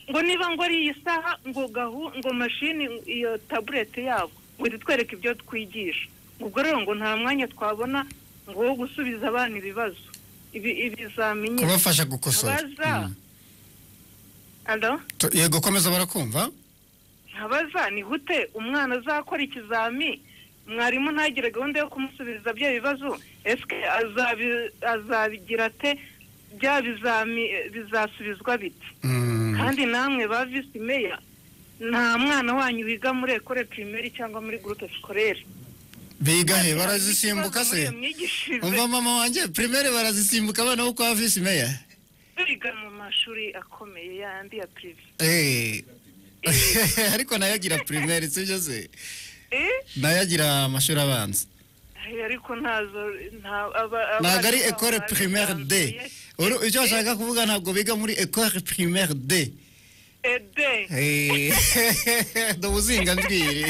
ngo niba ngo ari iyi saha ngo gahu ngo mashini iyo tabuleti yabo ngo itwereke ibyo twigisha ubwo rero ngo nta mwanya twabona ngo wo gusubiza abana ibibazo ibi- ibizamini kubafasha gukosora ntabaza Mm. alo Tu- yego komeza barakumva ntabaza ni gute umwana azakora ikizami mwarimu ntagire gahunda yo kumusubiza bya bibazo esike azabi- azabigira ate bya bizami bizasubizwa biti Mm. kandi namwe ba visi meya nta mwana wanyu wiga muri ekore pirimeri cyangwa muri gurupe sikorere biga he barazisimbuka se umva mama wanjye primaire barazisimbuka abana bo kwa visi meya biga mu mashuri akomeye yandi ya pirive Eh. ariko nayo agira primaire sibyo se Eh? nayo agira amashuri abanza Ay, ariko ntazo nta- aba- ntabwo abana ari babo ekore primaire d babisanzuye. Uru- icyo bashaka kuvuga ntabwo biga muri ekore primaire d Eh, de. Eh. ndubuzinga njwiri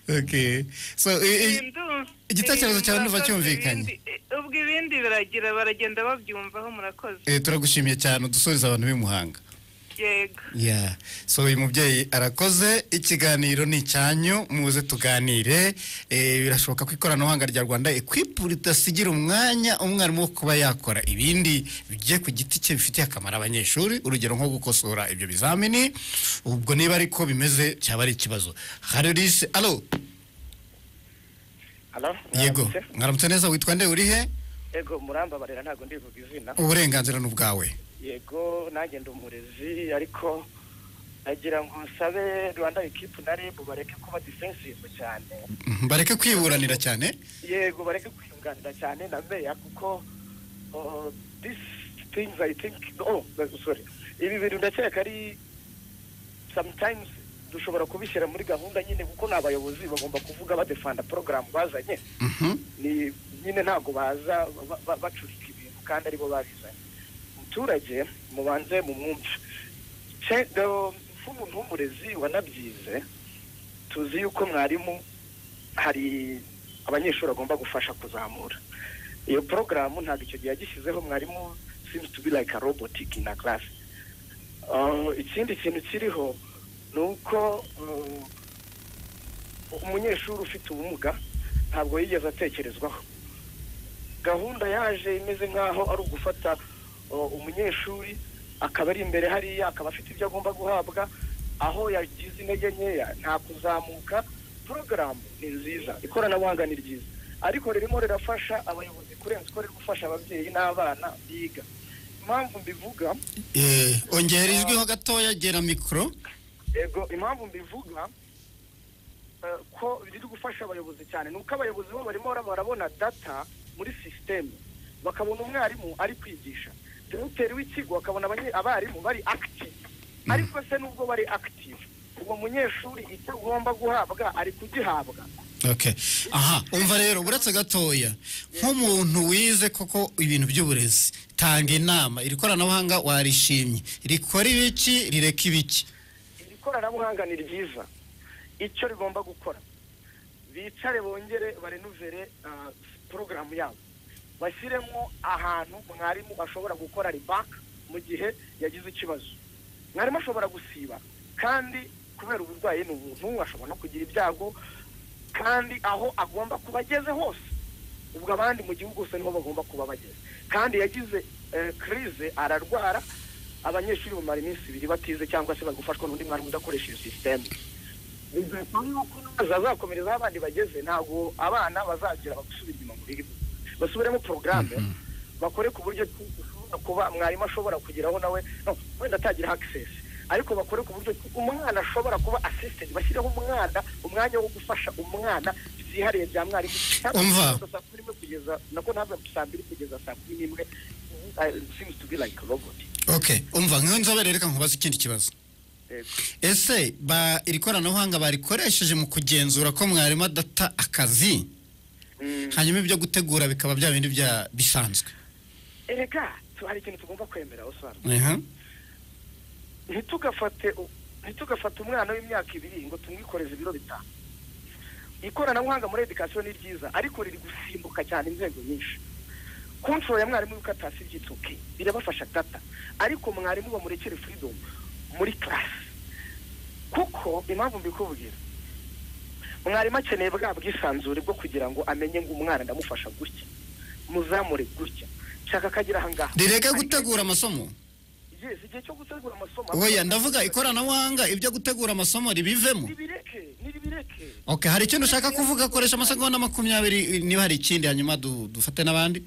okay so i- i- Ndumva- igitekerezo eh, cyawe murakoze nduva cyumvikanye. ibindi- eh, ubwo ibindi biragira baragenda babyumvaho murakoze Eh, turagushimiye cyane udusubiza abantu b'imuhanga yego ya so uyu mubyeyi arakoze ikiganiro ni icyanyu muze tuganire Eh, birashoboka ko ikoranabuhanga rya rwanda ekwipu ridasigira umwanya umwarimu wo kuba yakora ibindi bigiye ku giti cye bifitiye akamaro abanyeshuri urugero nko gukosora ibyo bizamini ubwo niba ariko bimeze cyaba ari ikibazo harorise alo Hello? yego Mwaramutse? mwaramutse neza witwa nde uri he Yego murambabarira ntabwo ndivuga izina. uburenganzira ni ubwawe Yego nanjye ndi umurezi ariko nagira ngo nsabe Rwanda ekipu na REB bareke kuba defensive cyane. Mhm, bareke kwiburanira cyane Yego bareke kwiyunganira cyane na meya kuko uh, this things I think oh sorry. Ibi bintu ndakeka ari sometimes dushobora kubishyira muri gahunda nyine kuko ni abayobozi bagomba kuvuga badefanda porogaramu bazanye Mhm. ni nyine ntabwo baza ba- ba- bacurika ibintu kandi aribo babizanye umuturage mubanze mumwumve Ce- do- nk'umuntu w'umurezi wanabyize tuzi yuko mwarimu hari abanyeshuri agomba gufasha kuzamura iyo porogaramu ntabwo icyo gihe yagishyizeho mwarimu seems to be like a robotic in a class Uh, ikindi kintu kiriho ni uko uh, umunyeshuri ufite ubumuga ntabwo yigeze atekerezwaho gahunda yaje imeze nk'aho ari ugufata uh, umunyeshuri akaba ari imbere hariya akaba afite ibyo agomba guhabwa aho yagize intege nkeya nta kuzamuka porogaramu ni nziza ikoranabuhanga ni ryiza ariko ririmo rirafasha abayobozi kurenza uko riri gufasha ababyeyi n'abana biga impamvu mbivuga Eh, ongera ijwiho gatoya gera mikoro yego impamvu mbivuga eh, ko biri gufasha abayobozi cyane ni uko abayobozi bo barimo bara- barabona data muri sisiteme bakabona umwarimu ari kwigisha direkiteri w'ikigo akabona abanye- abarimu bari akitive ariko se nubwo bari akitive uwo munyeshuri icyo agomba guhabwa ari kugihabwa Okay. aha umva rero uretse gatoya nk'umuntu wize koko ibintu by'uburezi tanga inama iri koranabuhanga warishimye rikora ibiki rireka ibiki iri koranabuhanga ni ryiza icyo rigomba gukora bicare bongere barenuvere ah, porogaramu yabo bashyiremo ahantu mwarimu ashobora gukora ribaka mu gihe yagize ikibazo mwarimu ashobora gusiba kandi kubera uburwayi ni umuntu ashobora no kugira ibyago kandi aho agomba kuba ageze hose ubwo abandi mu gihugu hose niho bagomba kuba bageze kandi yagize kirize ararwara abanyeshuri bamara iminsi ibiri batize cyangwa se bari gufashwa n'undi mwarimu udakoresha iyo sisiteme bizatuma yuko amazi azakomereza aho abandi bageze ntabwo abana bazagira bagusubira inyuma mu birimo basubiremo porogaramu bakore ku buryo ki ushobora kuba mwarimu ashobora kugeraho nawe no, wenda atagira akisesi ariko bakore ku buryo ki umwana ashobora kuba asisitedi bashyireho umwana umwanya wo gufasha umwana byihariye bya mwarimu Ntabwo Umva. kuva saa kumi n'imwe kugeza nako ntabwo saa mbiri kugeza saa kumi n'imwe uh, seems to be like a robot okay umva nk'iyo nzobere reka nkubaze ikindi kibazo Yego. ese ba iri koranabuhanga barikoresheje mu kugenzura ko mwarimu adata akazi hanyuma ibyo gutegura bikaba bya bindi bya bisanzwe erega tu- hari ikintu tugomba kwemera osara Aha. ntitugafate u- ntitugafate umwana w'imyaka ibiri ngo tumwikoreze ibiro bitanu ikoranabuhanga muri edikasiyo ni ryiza ariko riri gusimbuka cyane inzego nyinshi kontrol ya mwarimu yuko atasibye itoke birabafasha data ariko mwarimu bamurekere freedom muri karasi kuko impamvu mbikubwira mwarimu akeneye bwa bwisanzure bwo kugira ngo amenye ngo umwana ndamufasha gutya muzamure gutya nshaka ko agera aha ngaha rireke gutegura amasomo Yes, igihe cyo gutegura amasomo oya ndavuga ikoranabuhanga ibyo gutegura amasomo ribivemo nibireke nibireke okay hari ikintu ushaka kuvuga koresha amasegonda makumyabiri niba hari ikindi hanyuma du- dufate n'abandi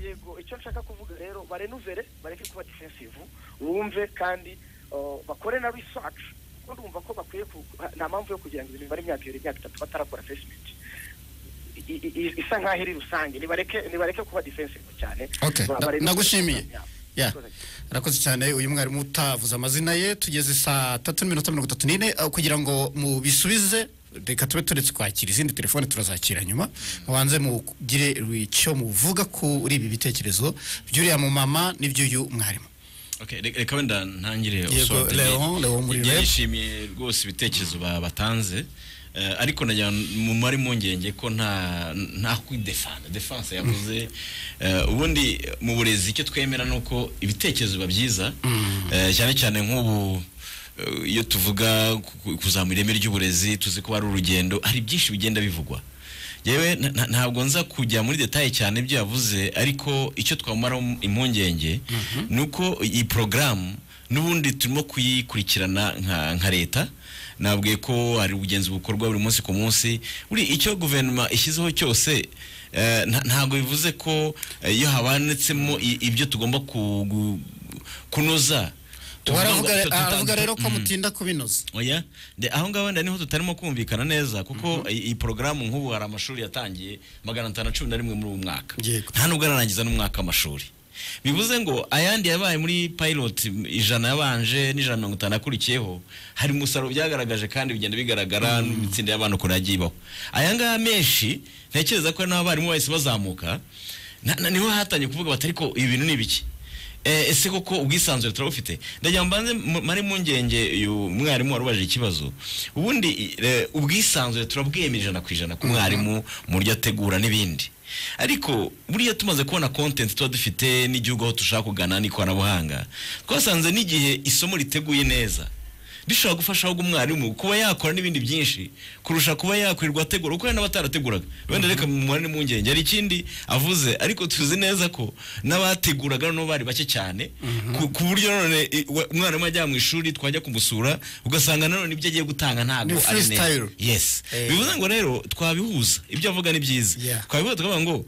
yego icyo nshaka kuvuga rero barenuvere bareke kuba defensive bumve kandi uh, bakore na research kuko ndumva ko bakwiye ku- nta mpamvu yo kugira ngo ibintu bari imyaka ibiri imyaka itatu batarakora assessment I- i- i- isa nkaho iri rusange nibareke nibareke kuba defensive cyane Okay, Ba- nda- barenuvere. ndagushimiye. Yeah. Urakoze. arakoze cyane uyu mwarimu utavuze amazina ye tugeze saa tatu n'iminota mirongo itatu n'ine aho kugira ngo mubisubize reka tube turetse kwakira izindi telefone turazakira nyuma mubanze mugire icyo muvuga kuri ibi bitekerezo by'uriya mumama n'iby'uyu mwarimu Okay, re- reka wenda ntangire Yego, usohote. Leon, Leon muri Njye rep. nishimiye rwose ibitekerezo ba- batanze Eh, ariko nagira ngo muri mpungenge ko nta nta kwidefanda defense yavuze Eh, ubundi mu burezi icyo twemera ni uko ibitekerezo biba byiza Eh, cyane cyane nk'ubu eh, iyo tuvuga ku- ku- kuzamura ireme ry'uburezi tuzi ko hari urugendo hari byinshi bigenda bivugwa yewe na- na- ntabwo nza kujya muri detaye cyane ibyo yavuze ariko icyo twamara impungenge ni uko iyi porogaramu n'ubundi turimo kuyikurikirana nka nka leta nabwiye ko hari ubugenzi bukorwa buri munsi ku munsi buri icyo guverinoma ishyizeho cyose eh, nta- ntabwo bivuze ko eh, iyo habanitsemo i- ibyo tugomba ku- gu- kunoza uwo tuvuga ngo aravuga tuta- aravuga rero ko Mm. mutinda kubinoza Oya, de aho ngaho wenda niho tutarimo kumvikana neza kuko i- iyi porogaramu nk'ubu hari amashuri yatangiye magana atanu na cumi na rimwe muri uyu mwaka Yego. nta nubwo ararangiza n'umwaka w'amashuri bivuze ngo ayandi yabaye muri pilot m- ijana yabanje n'ijana na mirongo itanu akurikiyeho hari umusaruro byagaragaje kandi bigenda bigaragara n'imitsinda y'abantu ukuntu yagiye ibaho aya ngaya menshi ntekereza ko n'abarimu bahise bazamuka na- na- niho hatangiye kuvuga bati ariko ibi bintu ni ibiki Eh, ese koko ubwisanzure turabufite ndagira ngo mbanze mu- mare impungenge uyu mwarimu wari ubaje ikibazo ubundi eh, ubwisanzure turabwemera ijana ku ijana ku mwarimu mu buryo ategura n'ibindi ariko buriya tumaze kubona content tuba dufite n'igihugu aho dushaka kugana n'ikoranabuhanga twasanze n'igihe isomo riteguye neza rishobora gufasha ahubwo umwarimu kuba yakora n'ibindi byinshi kurusha kuba yakwirirwa ategura kuko hari n'abatarateguraga wenda reka mumubare impungenge hari ikindi avuze ariko tuzi neza ko n'abateguraga noneho bari bake cyane ku- ku buryo none i- we- umwarimu ajya mu ishuri twajya kumusura ugasanga nanone ibyo agiye gutanga ntabwo Ni ari neza freestyle. yes Eh. bivuze ngo rero twabihuza ibyo avuga ni byiza Yeah. twabivuga tukavuga ngo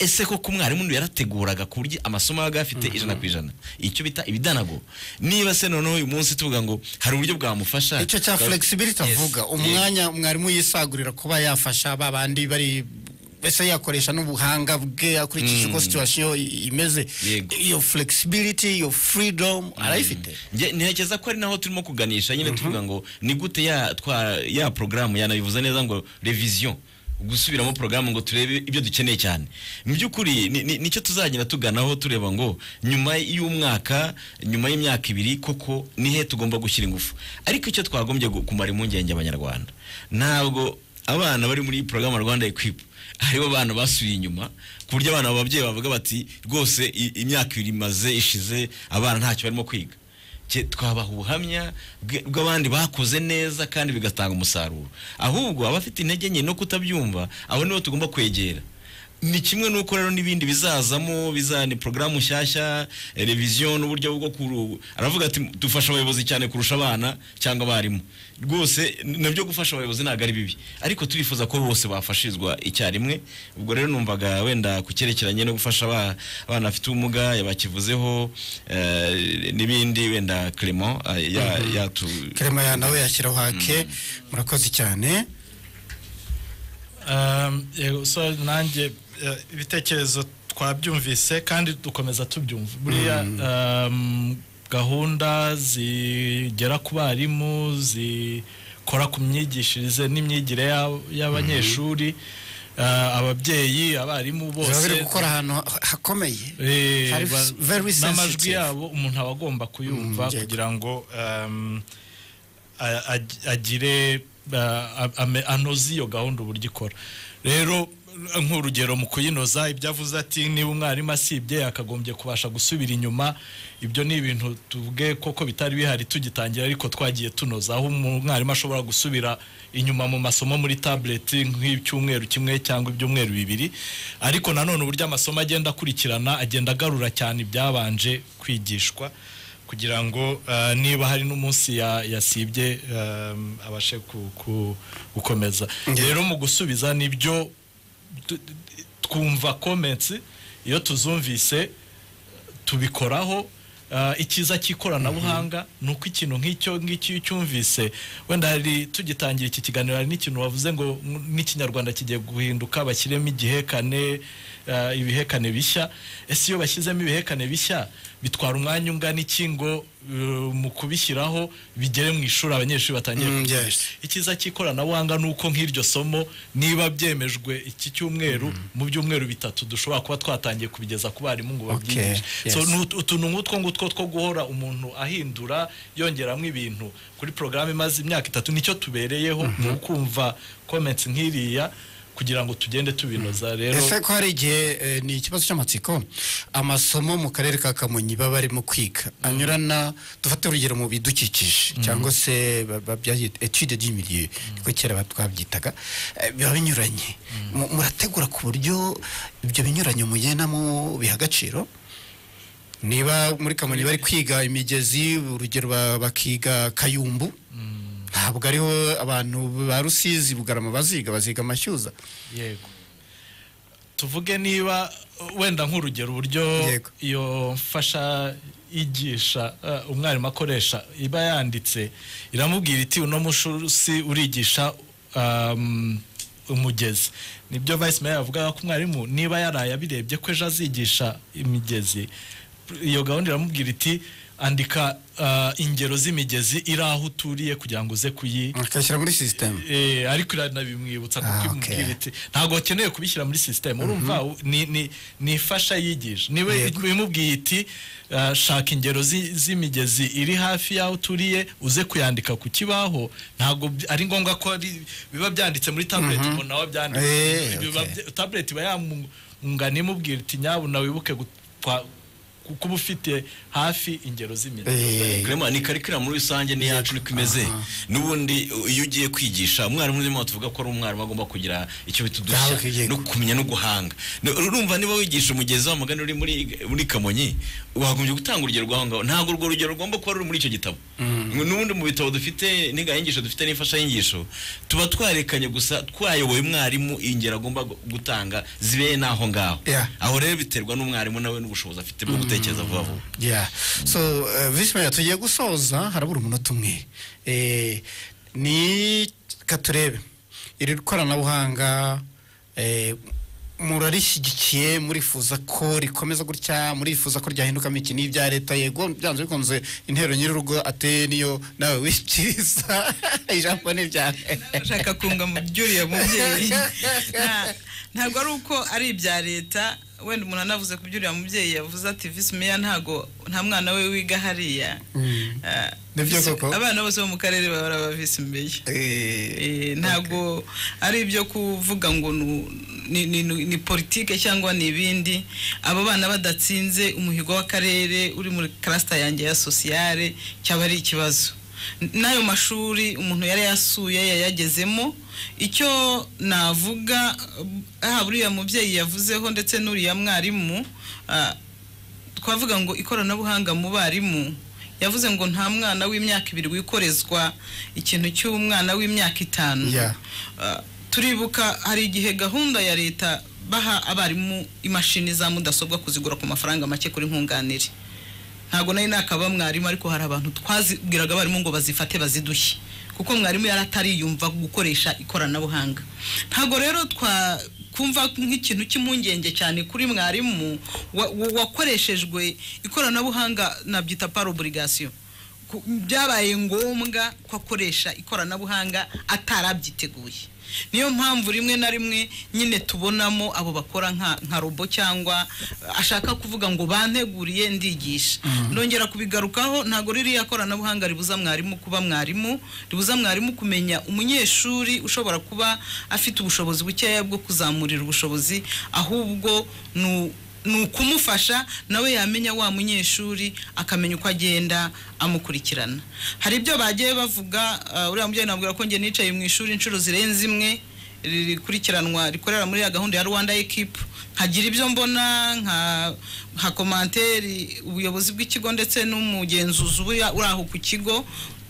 ese koko umwarimu yarateguraga ku buryo amasomo yabaga afite ijana ku ijana icyo bita ibidanago niba se noneho uyu munsi tuvuga ngo hari uburyo bwamufasha icyo cya Twa- flexibility Yes. avuga Yego. umwanya mwarimu yisagurira kuba yafasha ba bandi bari mbese yakoresha n'ubuhanga bwe akurikije uko situwasiyo imeze Yego. iyo flexibility iyo freedom arayifite Nge- ntekereza ko ari naho turimo kuganisha nyine tuvuga ngo ni gute ya twa ya porogaramu yanabivuze neza ngo revision gusubiramo porogaramu ngo turebe ibyo dukeneye cyane mu by'ukuri ni- ni- nicyo tuzagenda tuganaho tureba ngo nyuma y'umwaka nyuma y'imyaka ibiri koko ni he tugomba gushyira ingufu ariko icyo twagombye gu- kumara impungenge abanyarwanda ntabwo abana bari muri porogaramu rwanda equipe hariho abana basubiye inyuma ku buryo abana ababyeyi bavuga bati rwose i- imyaka ibiri imaze ishize abana ntacyo barimo kwiga Cye- twabaha ubuhamya bwe- bw'abandi bakoze neza kandi bigatanga umusaruro ahubwo abafite intege nke no kutabyumva abo nibo tugomba kwegera ni kimwe n'uko rero n'ibindi bizazamo bizana porogaramu nshyashya eh, revision n'uburyo bwo kuru aravuga ati dufasha abayobozi cyane kurusha abana cyangwa abarimu rwose n- nabyo gufasha abayobozi ntabwo ari bibi ariko turifuza ko bose bafashirizwa icyarimwe ubwo rero numvaga wenda ku cyerekeranye no gufasha aba- abana bafite ubumuga yabakivuzeho eh, n'ibindi wenda Clement eh, ya- yatu kerema nawe yashyiraho hake murakoze cyane Um, yego so nanjye eh, ibitekerezo twabyumvise kandi dukomeza tubyumva buriya um, gahunda zigera ku barimu zikora ku myigishirize n'imyigire y'ab- y'abanyeshuri eh, ababyeyi abarimu baba bari bose gukora ahantu ha- hakomeye Eh, Hari ba- very sensitive. n'amajwi yabo umuntu aba agomba kuyumva Mm, yego. kugira ngo um, a- ag- agire uh, a- ame- anoze iyo gahunda uburyo ikora rero nk'urugero mu kuyinoza ibyo avuze ati niba umwarimu asibye yakagombye kubasha gusubira inyuma ibyo ni ibintu tubwe koko bitari bihari tugitangira ariko twagiye tunoza aho umwarimu ashobora gusubira inyuma mu masomo muri tabureti nk'icyumweru kimwe cyangwa ibyumweru bibiri ariko nanone uburyo amasomo agenda akurikirana agenda agarura cyane ibyabanje kwigishwa kugira ngo eh, niba hari n'umunsi ya- yasibye em, abashe ku- ku- gukomeza rero mu gusubiza nibyo tu- twumva comments iyo tuzumvise tubikoraho eh, icyiza cy'ikoranabuhanga ni uko ikintu nk'icyo ngicyo iyo ucyumvise wenda hari tugitangira iki kiganiro hari n'ikintu wavuze ngo mm, n'ikinyarwanda kigiye guhinduka bashyiremo igihekane eh, ibihekane bishya ese iyo bashyizemo ibihekane bishya bitwara umwanya ungana iki ngo eh, mu kubishyiraho bigere mu ishuri abanyeshuri batangiye Mm, kubyumva? yes. icyiza cy'ikoranabuhanga ni uko nk'iryo somo niba byemejwe iki cyumweru mu byumweru bitatu dushobora kuba twatangiye kubigeza ku barimu ngo Okay, babyigishe So, yes. ni ut- utuntu nk'utwo ngutwo two guhora umuntu ahindura yongeramo ibintu kuri porogaramu imaze imyaka itatu nicyo tubereyeho ni ukumva comments nk'iriya kugira ngo tugende tubinoza rero ese ko hari igihe eh, ni ikibazo cy'amatsiko amasomo mu karere ka kamonyi baba barimo kwiga anyurana dufate urugero mu bidukikije cyangwa se ba- ba- byabyita etude d'imilieu niko kera ba- twabyitaga eh, biba binyuranye Mu- murategura ku buryo ibyo binyuranye mugendamo biha agaciro niba muri kamonyi bari kwiga imigezi urugero ba- bakiga kayumbu ntabwo ariho abantu ba rusizi bugarama baziga baziga amashyuza yego tuvuge niba uh, wenda nk'urugero uburyo Yego. iyo mfasha igisha uh, umwarimu akoresha iba yanditse iramubwira iti uno mushusi urigisha um, umugezi nibyo vice mayor yavugaga ko umwarimu niba yaraye abirebye ko ejo azigisha imigezi iyo gahunda iramubwira iti andika uh, ingero z'imigezi iri aho uturiye kugira ngo uze kuyi akayishyira muri sisiteme Eh, ariko iranabimwibutsa kuko Ah, okay. imubwira iti ntabwo ukeneye kubishyira muri sisiteme urumva u- ni- ni- ni ifasha yigisha niba Yego. imubwiye iti "Ah, shaka ingero zi- z'imigezi iri hafi y'aho uturiye uze kuyandika ku kibaho ntabwo bi- ari ngombwa ko ari- biba byanditse muri tabureti ngo nawe Eh, abyandike Biba okay. bya- tabureti iba yamungana imubwira iti nyabuna wibuke gutwa- ku- kuba ufite hafi ingero z'imigezi Clement, ni karikiramu rusange ni yacu niko imeze n'ubundi u- iyo ugiye kwigisha umwarimu urimo tuvuga ko ari umwarimu agomba kugira icyo bita Gahabwa udushya ikigega. no kumenya no guhanga Ni- urumva niba wigisha umugezi w'amagana uri muri muri kamonyi wagombye gutanga urugero rwaho ngaho ntabwo urwo rugero rugomba kuba ruri muri icyo gitabo n'ubundi mu bitabo dufite n'ingayingisho dufite n'imfashanyigisho tuba twarekanye gusa twayoboye umwarimu ingero agomba gu- gutanga zibereye n'aho ngaho Yeah. aho rero biterwa n'umwarimu nawe n'ubushobozi afite bwo gutekereza vuba vuba Yeah. so eh, visi meya tugiye gusoza harabura umunota umwe Eh, ni katurebe iri koranabuhanga eh, murarishyigikiye murifuza ko rikomeza gutya murifuza ko ryahindukamo iki n'ibya leta yego byanze bikunze intero nyir'urugo ateye niyo nawe wishyikiriza ijambo ni ryawe ashaka kunga mu byo uriya mubyeyi Nta- ntabwo ari uko ari ibya leta wenda umuntu anavuze ku byo uriya mubyeyi yavuze ati visi meya ntago nta mwana we wiga hariya Ah, Nibyo visi- koko. abana bose bo mu karere baba ari abavisi meya Eh, Eh, ntabwo ari ibyo kuvuga ngo nu- ni- ni- ni ni politike cyangwa ni ibindi abo bana badatsinze umuhigo w'akarere uri muri karasita yanjye ya sosiyare cyaba ari ikibazo N- n'ayo mashuri umuntu yari yasuye yayagezemo icyo navuga eh, haba uriya mubyeyi yavuzeho ndetse n'uriya mwarimu ah, twavuga ngo ikoranabuhanga mu barimu yavuze ngo nta mwana w'imyaka ibiri wikorezwa ikintu cy'umwana w'imyaka itanu Yeah. Ah, turibuka hari igihe gahunda ya leta baha abarimu imashini za mudasobwa kuzigura ku mafaranga make kuri nkunganire ntabwo nari nakaba mwarimu ariko hari abantu twazibwiraga abarimu ngo bazifate bazidushye kuko mwarimu yari atariyumva gukoresha ikoranabuhanga ntabwo rero twakumva nk'ikintu cy'impungenge cyane kuri mwarimu wa- wa- wakoreshejwe ikoranabuhanga nabyita par oburigasiyo ku- byabaye ngombwa ko akoresha ikoranabuhanga atarabyiteguye niyo mpamvu rimwe na rimwe nyine tubonamo abo bakora nka nka robo cyangwa eh, ashaka kuvuga ngo banteguriye ndigisha nongera kubigarukaho ntabwo ririya koranabuhanga ribuza mwarimu kuba mwarimu ribuza mwarimu kumenya umunyeshuri ushobora kuba afite ubushobozi bukeya bwo kuzamurira ubushobozi ahubwo ni u- ni ukumufasha nawe yamenya wa munyeshuri akamenya uko agenda amukurikirana hari ibyo bagiye bavuga ah, uriya mubyeyi nabwira ko njye nicaye mu ishuri inshuro zirenze imwe rikurikiranwa rikorera muri ya gahunda ya rwanda ekipu nkagira ibyo mbona nka nka komantere ubuyobozi bw'ikigo ndetse n'umugenzuzi uba uri aho ku kigo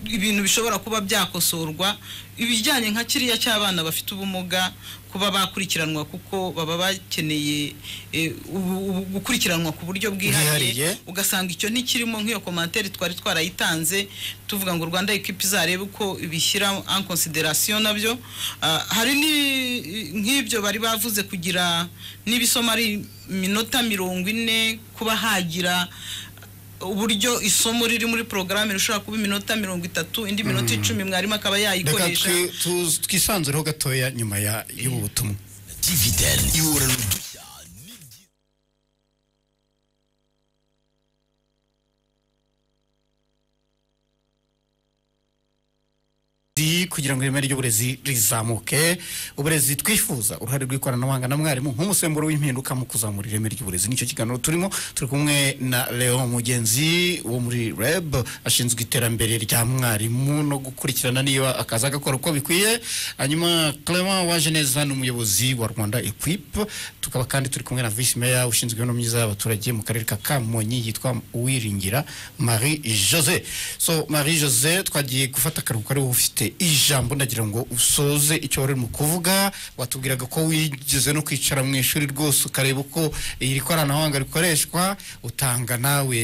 ibintu bishobora kuba byakosorwa ibijyanye nka kiriya cy'abana bafite ubumuga kuba bakurikiranwa kuko baba bakeneye eh, ubu- ubu- gukurikiranwa ku buryo Bwihariye. bwihariye ugasanga icyo ntikirimo nk'iyo komantere twari twarayitanze tuvuga ngo rwanda ekipi izarebe uko ibishyira en consideration nabyo Ah, hari ni- nk'ibyo bari bavuze kugira n'ibisoma ari minota mirongo ine kuba hagira uburyo isomo riri muri porogaramu rishobora kuba iminota mirongo itatu indi minota icumi mwarimu akaba reka yayikoresha twi- tu- twisanzureho gatoya nyuma ya- y'ubu butumwa Di- kugira ngo ireme ry'uburezi rizamuke uburezi twifuza uruhare rw'ikoranabuhanga na mwarimu nk'umusemburo w'impinduka mu kuzamura ireme ry'uburezi nicyo kiganiro turimo turi kumwe na leon mugenzi wo muri reb ashinzwe iterambere rya mwarimu no gukurikirana niba akaza agakora uko bikwiye hanyuma clement waje neza ni umuyobozi wa rwanda equipe tukaba kandi turi kumwe na vice meya ushinzwe imibereho myiza y'abaturage mu karere ka kamonyi yitwa uwiringira marie jose so marie jose twagiye gufata akaruhuko ari wowe ufite ijambo ndagira ngo usoze icyo wari urimo kuvuga watubwiraga ko wigeze no kwicara mu ishuri rwose ukareba uko iri koranabuhanga rikoreshwa utanga nawe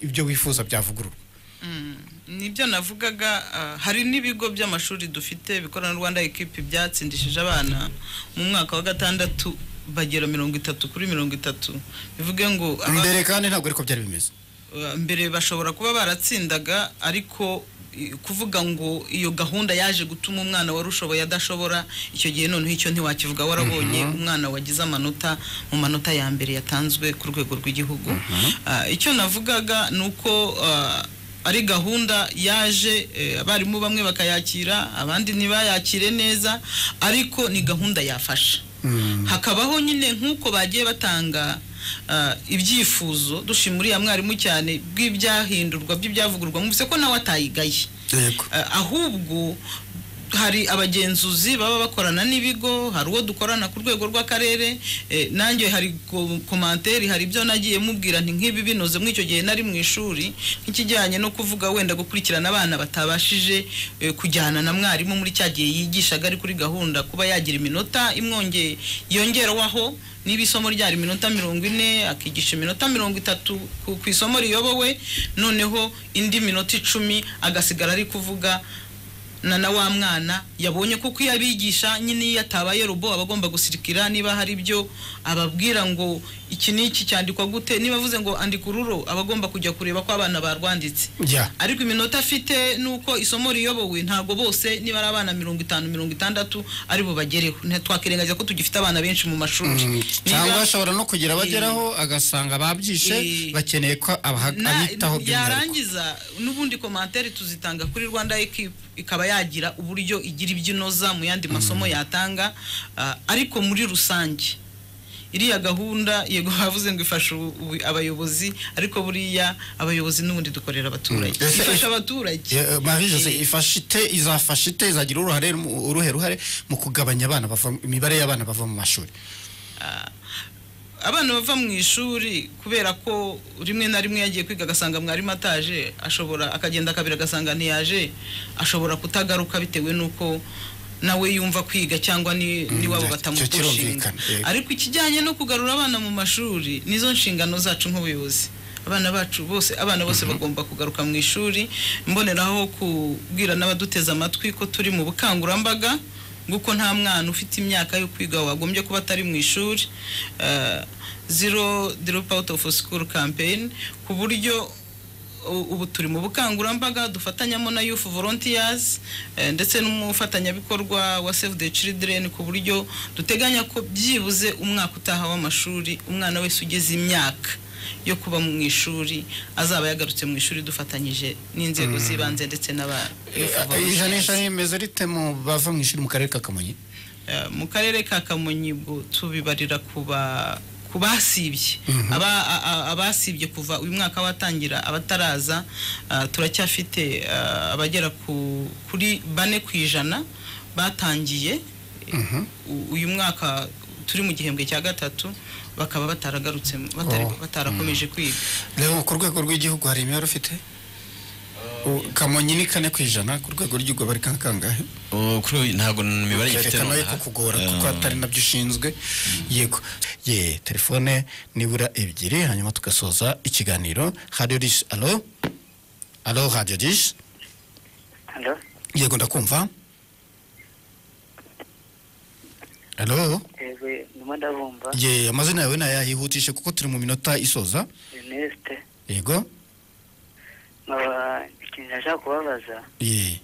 ibyo wifuza byavugururwa Mm, nibyo navugaga ah, hari n'ibigo by'amashuri dufite bikorana rwanda ekipi byatsindishije abana mu mwaka wa gatandatu bagera mirongo itatu kuri mirongo itatu bivuge ngo aba- mbere kandi ntabwo ariko byari bimeze Uh, mbere bashobora kuba baratsindaga ariko i- kuvuga ngo iyo gahunda yaje gutuma umwana wari ushoboye adashobora icyo gihe noneho icyo ntiwakivuga warabonye umwana wagize amanota mu manota ya mbere yatanzwe ku rwego rw'igihugu Ah, icyo navugaga ni uko ah, ari gahunda yaje eh, abarimu bamwe bakayakira abandi ntibayakire neza ariko ni gahunda yafasha hakabaho nyine nk'uko bagiye batanga ah, ibyifuzo dushimira uriya mwarimu cyane bw'ibyahindurwa by'ibyavugururwa mwumvise ko nawe atayigaye yego Eh, ahubwo hari abagenzuzi baba bakorana n'ibigo hari uwo dukorana ku rwego rw'akarere eh, nanjye hari ko- komanteri hari ibyo nagiye mubwira nti nk'ibi binoze muri icyo gihe nari mu ishuri nk'ikijyanye no kuvuga wenda gukurikirana abana batabashije eh, kujyana na mwarimu muri cya gihe yigishaga ari kuri gahunda kuba yagira iminota imwonge yongerwaho niba isomo ryari iminota mirongo ine akigisha iminota mirongo itatu ku ku isomo riyobowe noneho indi minota icumi agasigara ari kuvuga na na wa mwana yabonye kuko iyo abigisha nyine iyo atabaye rubo aba agomba gusirikira niba hari ibyo ababwira ngo iki n'iki cyandikwa gute niba avuze ngo andika ururo aba agomba kujya kureba ko abana barwanditse jya ariko iminota afite nuko isomo riyobowe ntabwo bose niba ari abana mirongo itanu mirongo itandatu ari bubagereho ntitwakirengagiza ko tugifite abana benshi mu mashuri cyangwa Niba- ashobora no kugira abageraho agasanga babyishe Eh. bakeneye ko abaha- Na- abitaho by'umwihariko yarangiza n'ubundi komantere tuzitanga kuri rwanda ekipu ikaba yagira uburyo igira ibyo inoza mu yandi masomo yatanga ah, ariko muri rusange iriya gahunda yego bavuze ngo ifasha ubu- ubu- abayobozi ariko buriya abayobozi n'ubundi dukorera abaturage Mm. Ese- ifasha abaturage Eh, Marie Jose Eh. ifasha ite izafasha ite izagira uruhare mu- uruhe ruhare mu kugabanya abana bava imibare y'abana bava mu mashuri abana bava mu ishuri kubera ko rimwe na rimwe yagiye kwiga agasanga mwarimu ataje ashobora akagenda akabiri agasanga ntiyaje ashobora kutagaruka bitewe n'uko nawe yumva kwiga cyangwa ni- n'iwabo icyo- icyo batamukushinga kirumvikana, yego. ariko ikijyanye no kugarura abana mu mashuri nizo nshingano zacu nk'ubuyobozi abana bacu bose abana bose bagomba kugaruka mu ishuri mboneraho kubwira n'abaduteze amatwi ko turi mu bukangurambaga nguko nta mwana ufite imyaka yo kwiga wagombye kuba atari mu ishuri eh, zero drop out of school campaign ku buryo u- ubu turi mu bukangurambaga dufatanyamo na youth volunteers eh, ndetse n'umufatanyabikorwa wa save the children ku buryo duteganya ko byibuze umwaka utaha w'amashuri umwana wese ugeze imyaka yo kuba mu ishuri azaba yagarutse mu ishuri dufatanyije n'inzego z'ibanze ndetse n'aba youth volunteers. ijanisha rimeze rite mu bava mu ishuri mu karere ka kamonyi Eh, mu karere ka kamonyi bwo tubibarira kuba ku basibye Aba- a- a- abasibye kuva uyu mwaka watangira abataraza ah, turacyafite ah, abagera ku- kuri bane ku ijana batangiye U- uyu mwaka turi mu gihembwe cya gatatu bakaba bataragarutse mu- batari- Oh. batarakomeje kwiga rero ku rwego rw'igihugu hari imibare ufite U- kamonyi ni kane ku ijana ku rwego rw'igihugu bari ka- kangahe Oh, kuri ubu ntabwo imibare ngifite yerekana nonaha. yuko kugora kuko Eh, atari nabyo ushinzwe yego ye telefone nibura ebyiri hanyuma tugasoza ikiganiro radiyo dish alo alo radiyo dish Hello? yego ndakumva alo yego ndimo ndabumva ye amazina yawe nayahihutishe kuko turi mu minota isoza jenesite yego nkaba ikintu nashaka kubabaza ye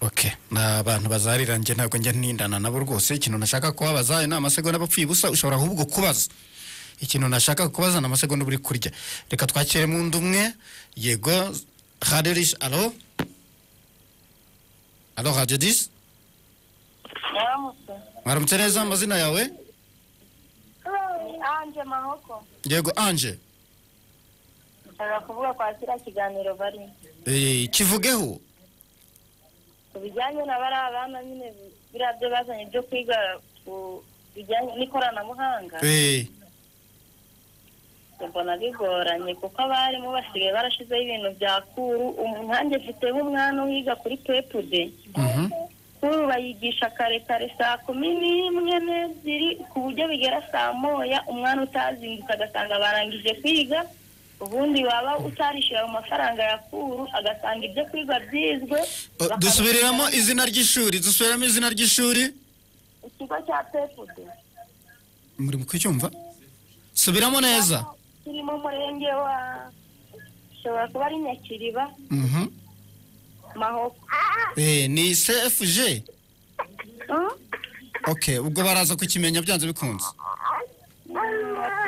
okay ni abantu bazarira njye ntabwo njya nindana nabo rwose ikintu nashaka kubabaza ni amasegonda abapfuye ubusa ushobora ahubwo kubaza ikintu nashaka kubaza ni amasegonda uba uri kurya reka twakire mu ndi umwe yego radiyo disi alo alo radiyo disi mwaramutse neza amazina yawe anje mahoko yego anje ushobora kuvuga kwa kiriya kiganiro bari Eh, kivugeho ku bijyanye na bariya abana nyine biriya byo bazanye byo kwiga ku bijyanye n'ikoranabuhanga Eh, mbona bigoranye kuko abarimu basigaye barashizeho ibintu bya kuru umu- nanjye mfiteho umwana wiga kuri pepude mhm. kuru bayigisha kare kare saa kumi n'imwe n'ebyiri ku buryo bigera saa moya umwana utazindutse agasanga barangije kwiga ubundi waba utarishyura mu mafaranga ya kuru agasanga ibyo kwiga byizwe Oh, bakabishyira dusubiriramo izina ry'ishuri dusubiramo izina ry'ishuri ikigo cya pepude muri kucyumva subiramo neza kiri mu murenge wa ushobora kuba ari nyakiriba Mhm. mahoko Eh, ni cfg Hmm? ok ubwo baraza kukimenya byanze bikunze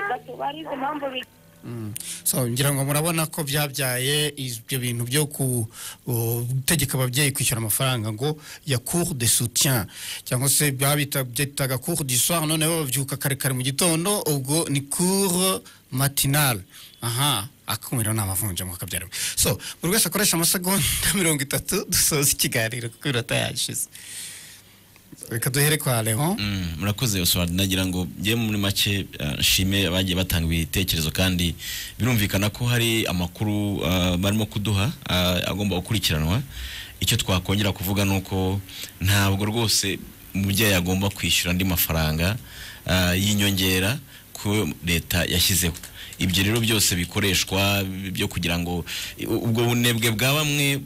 batubarize impamvu bi- Mm. so ngira ngo murabona ko byabyaye ibyo bintu byo ku- gutegeka ababyeyi kwishyura amafaranga ngo ya cour de soutien cyangwa se babita- byitaga cour du soir noneho babyuka kare kare mu gitondo ubwo ni cour matinale aha akumiro ni amavunja mu kabyarimo so buri wese akoresha amasegonda mirongo itatu dusoza ikiganiro kuko iminota yashize reka duhere kwa leon Mm, murakoze Oswald nagira ngo njye muri make eh, nshime abagiye batanga ibitekerezo kandi birumvikana ko hari amakuru ah, barimo kuduha ah, agomba gukurikiranwa icyo twakongera kuvuga ni uko ntabwo rwose umubyeyi agomba kwishyura andi mafaranga ah, y'inyongera ku ko leta yashyizeho ibyo rero byose bikoreshwa byo kugira ngo ubwo bunebwe bwa bamwe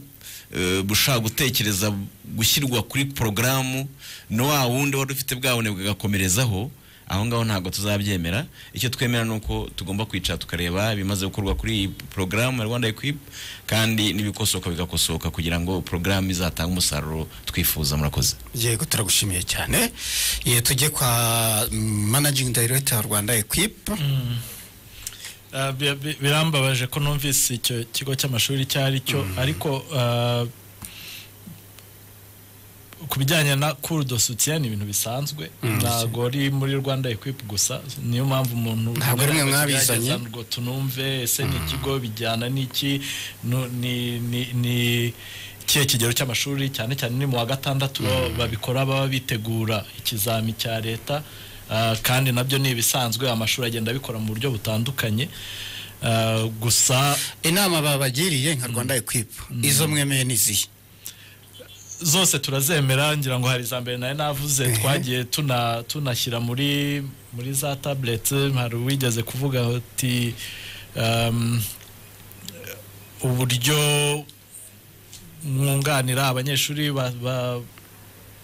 eh, bushaka gutekereza gushyirwa kuri porogaramu na wa wundi wari ufite bwa bunebwe agakomerezaho aho ngaho ntabwo tuzabyemera icyo twemera ni uko tugomba kwicara tukareba ibimaze gukorwa kuri iyi porogaramu ya rwanda equipe kandi n'ibikosoka bigakosoka kugira ngo porogaramu izatange umusaruro twifuza murakoze yego turagushimiye cyane ye tujye kwa mm, managing director wa rwanda equipe Ah, bi- bi- birambabaje ko numvise icyo kigo cy'amashuri icyo ari cyo ariko ah, ku bijyanye na cour de soutien ni ibintu bisanzwe ntabwo ari muri rwanda equip gusa niyo mpamvu umuntu Ntabwo ari mwe mwabizanye. Gerageza ngo tunumve ese ni ikigo bijyana n'iki nu- ni ni- ni ikihe kigero cy'amashuri cyane cyane ni mu wa gatandatu baba- babikora baba bitegura ikizami cya leta ah, kandi nabyo ni ibisanzwe amashuri agenda abikora mu buryo butandukanye Ah, gusa inama babagiriye nka rwanda equip izo mwemeye n'izihe zose turazemera ngira ngo hari iza mbere nayo navuze twagiye tuna- tunashyira muri muri za tablet hari uwigeze kuvuga ati um, uburyo mwunganira abanyeshuri ba- ba-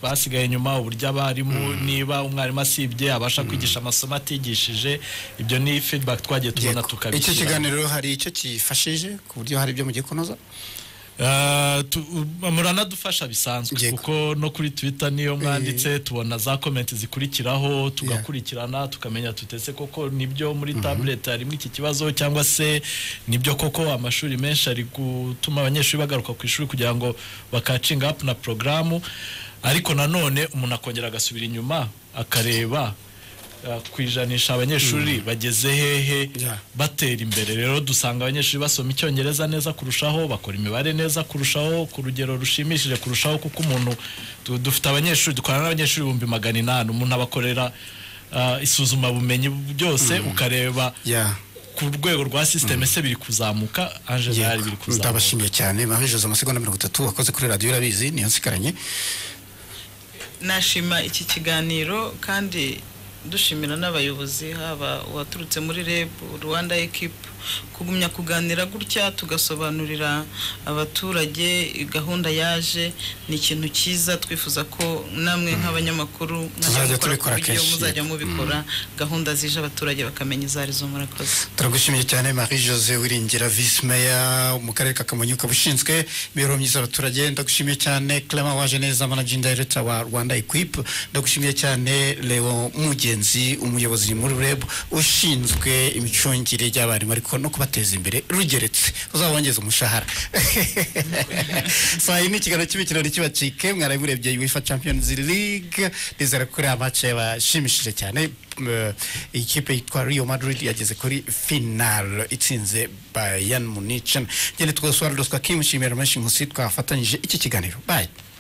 basigaye inyuma uburyo abarimu niba umwarimu asibye abasha kwigisha amasomo atigishije ibyo ni feedback twagiye tubona icyo tukabishyira kiganiro rero hari icyo kifashije ku buryo hari ibyo mugiye kunoza Ah, tu- muranadufasha bisanzwe Yego. kuko no kuri twitter niyo mwanditse tubona za comment zikurikiraho tugakurikirana tukamenya tutese koko nibyo muri tablet harimo iki kibazo cyangwa se nibyo koko amashuri menshi ari gutuma abanyeshuri bagaruka ku ishuri kugira ngo bakacinga up na porogaramu ariko nanone umuntu akongera agasubira inyuma akareba ah, kwijanisha abanyeshuri bageze hehe Yeah. batera imbere rero dusanga abanyeshuri basoma icyongereza neza kurushaho bakora imibare neza kurushaho ku rugero rushimishije kurushaho kuko umuntu du- dufite abanyeshuri dukorana n'abanyeshuri ibihumbi magana inani umuntu abakorera ah, isuzumabumenyi byose ukareba Yeah. ku rwego rwa sisiteme se biri kuzamuka angela yari biri Yego, kuzamuka ndabashimiye cyane mabijoza amasegonda mirongo itatu wakoze kuri radiyo urabizi niyo nsigaranye nashima iki kiganiro kandi dushimira n'abayobozi haba uwaturutse muri reb rwanda ekipu kugumya kuganira gutya tugasobanurira abaturage gahunda yaje ni ikintu cyiza twifuza ko namwe nk'abanyamakuru Tuzajya mukora ku tubikora buryo kenshi. muzajya mubikora gahunda zije abaturage bakamenya izo arizo murakoze turagushimiye cyane marie jose wiringira visi meya mu karere ka kamonyi ukaba ushinzwe imibereho myiza y'abaturage ndagushimiye cyane clement waje neza managing director wa rwanda equip ndagushimiye cyane leo mugenzi umuyobozi muri reb ushinzwe imicungire y'abarimu ariko no kubateza imbere rugeretse uzabongeza umushahara saa yine ikiganiro cy'imikino ntikibacike mwaraye murebye uefa champions league nizera ko uriya match yabashimishije cyane Eh, ikipe yitwa Real Madrid yageze kuri final itsinze Bayern Munich. Ngende twese warudoswa kimushimira menshi nkusi twafatanyije iki kiganiro. Bye.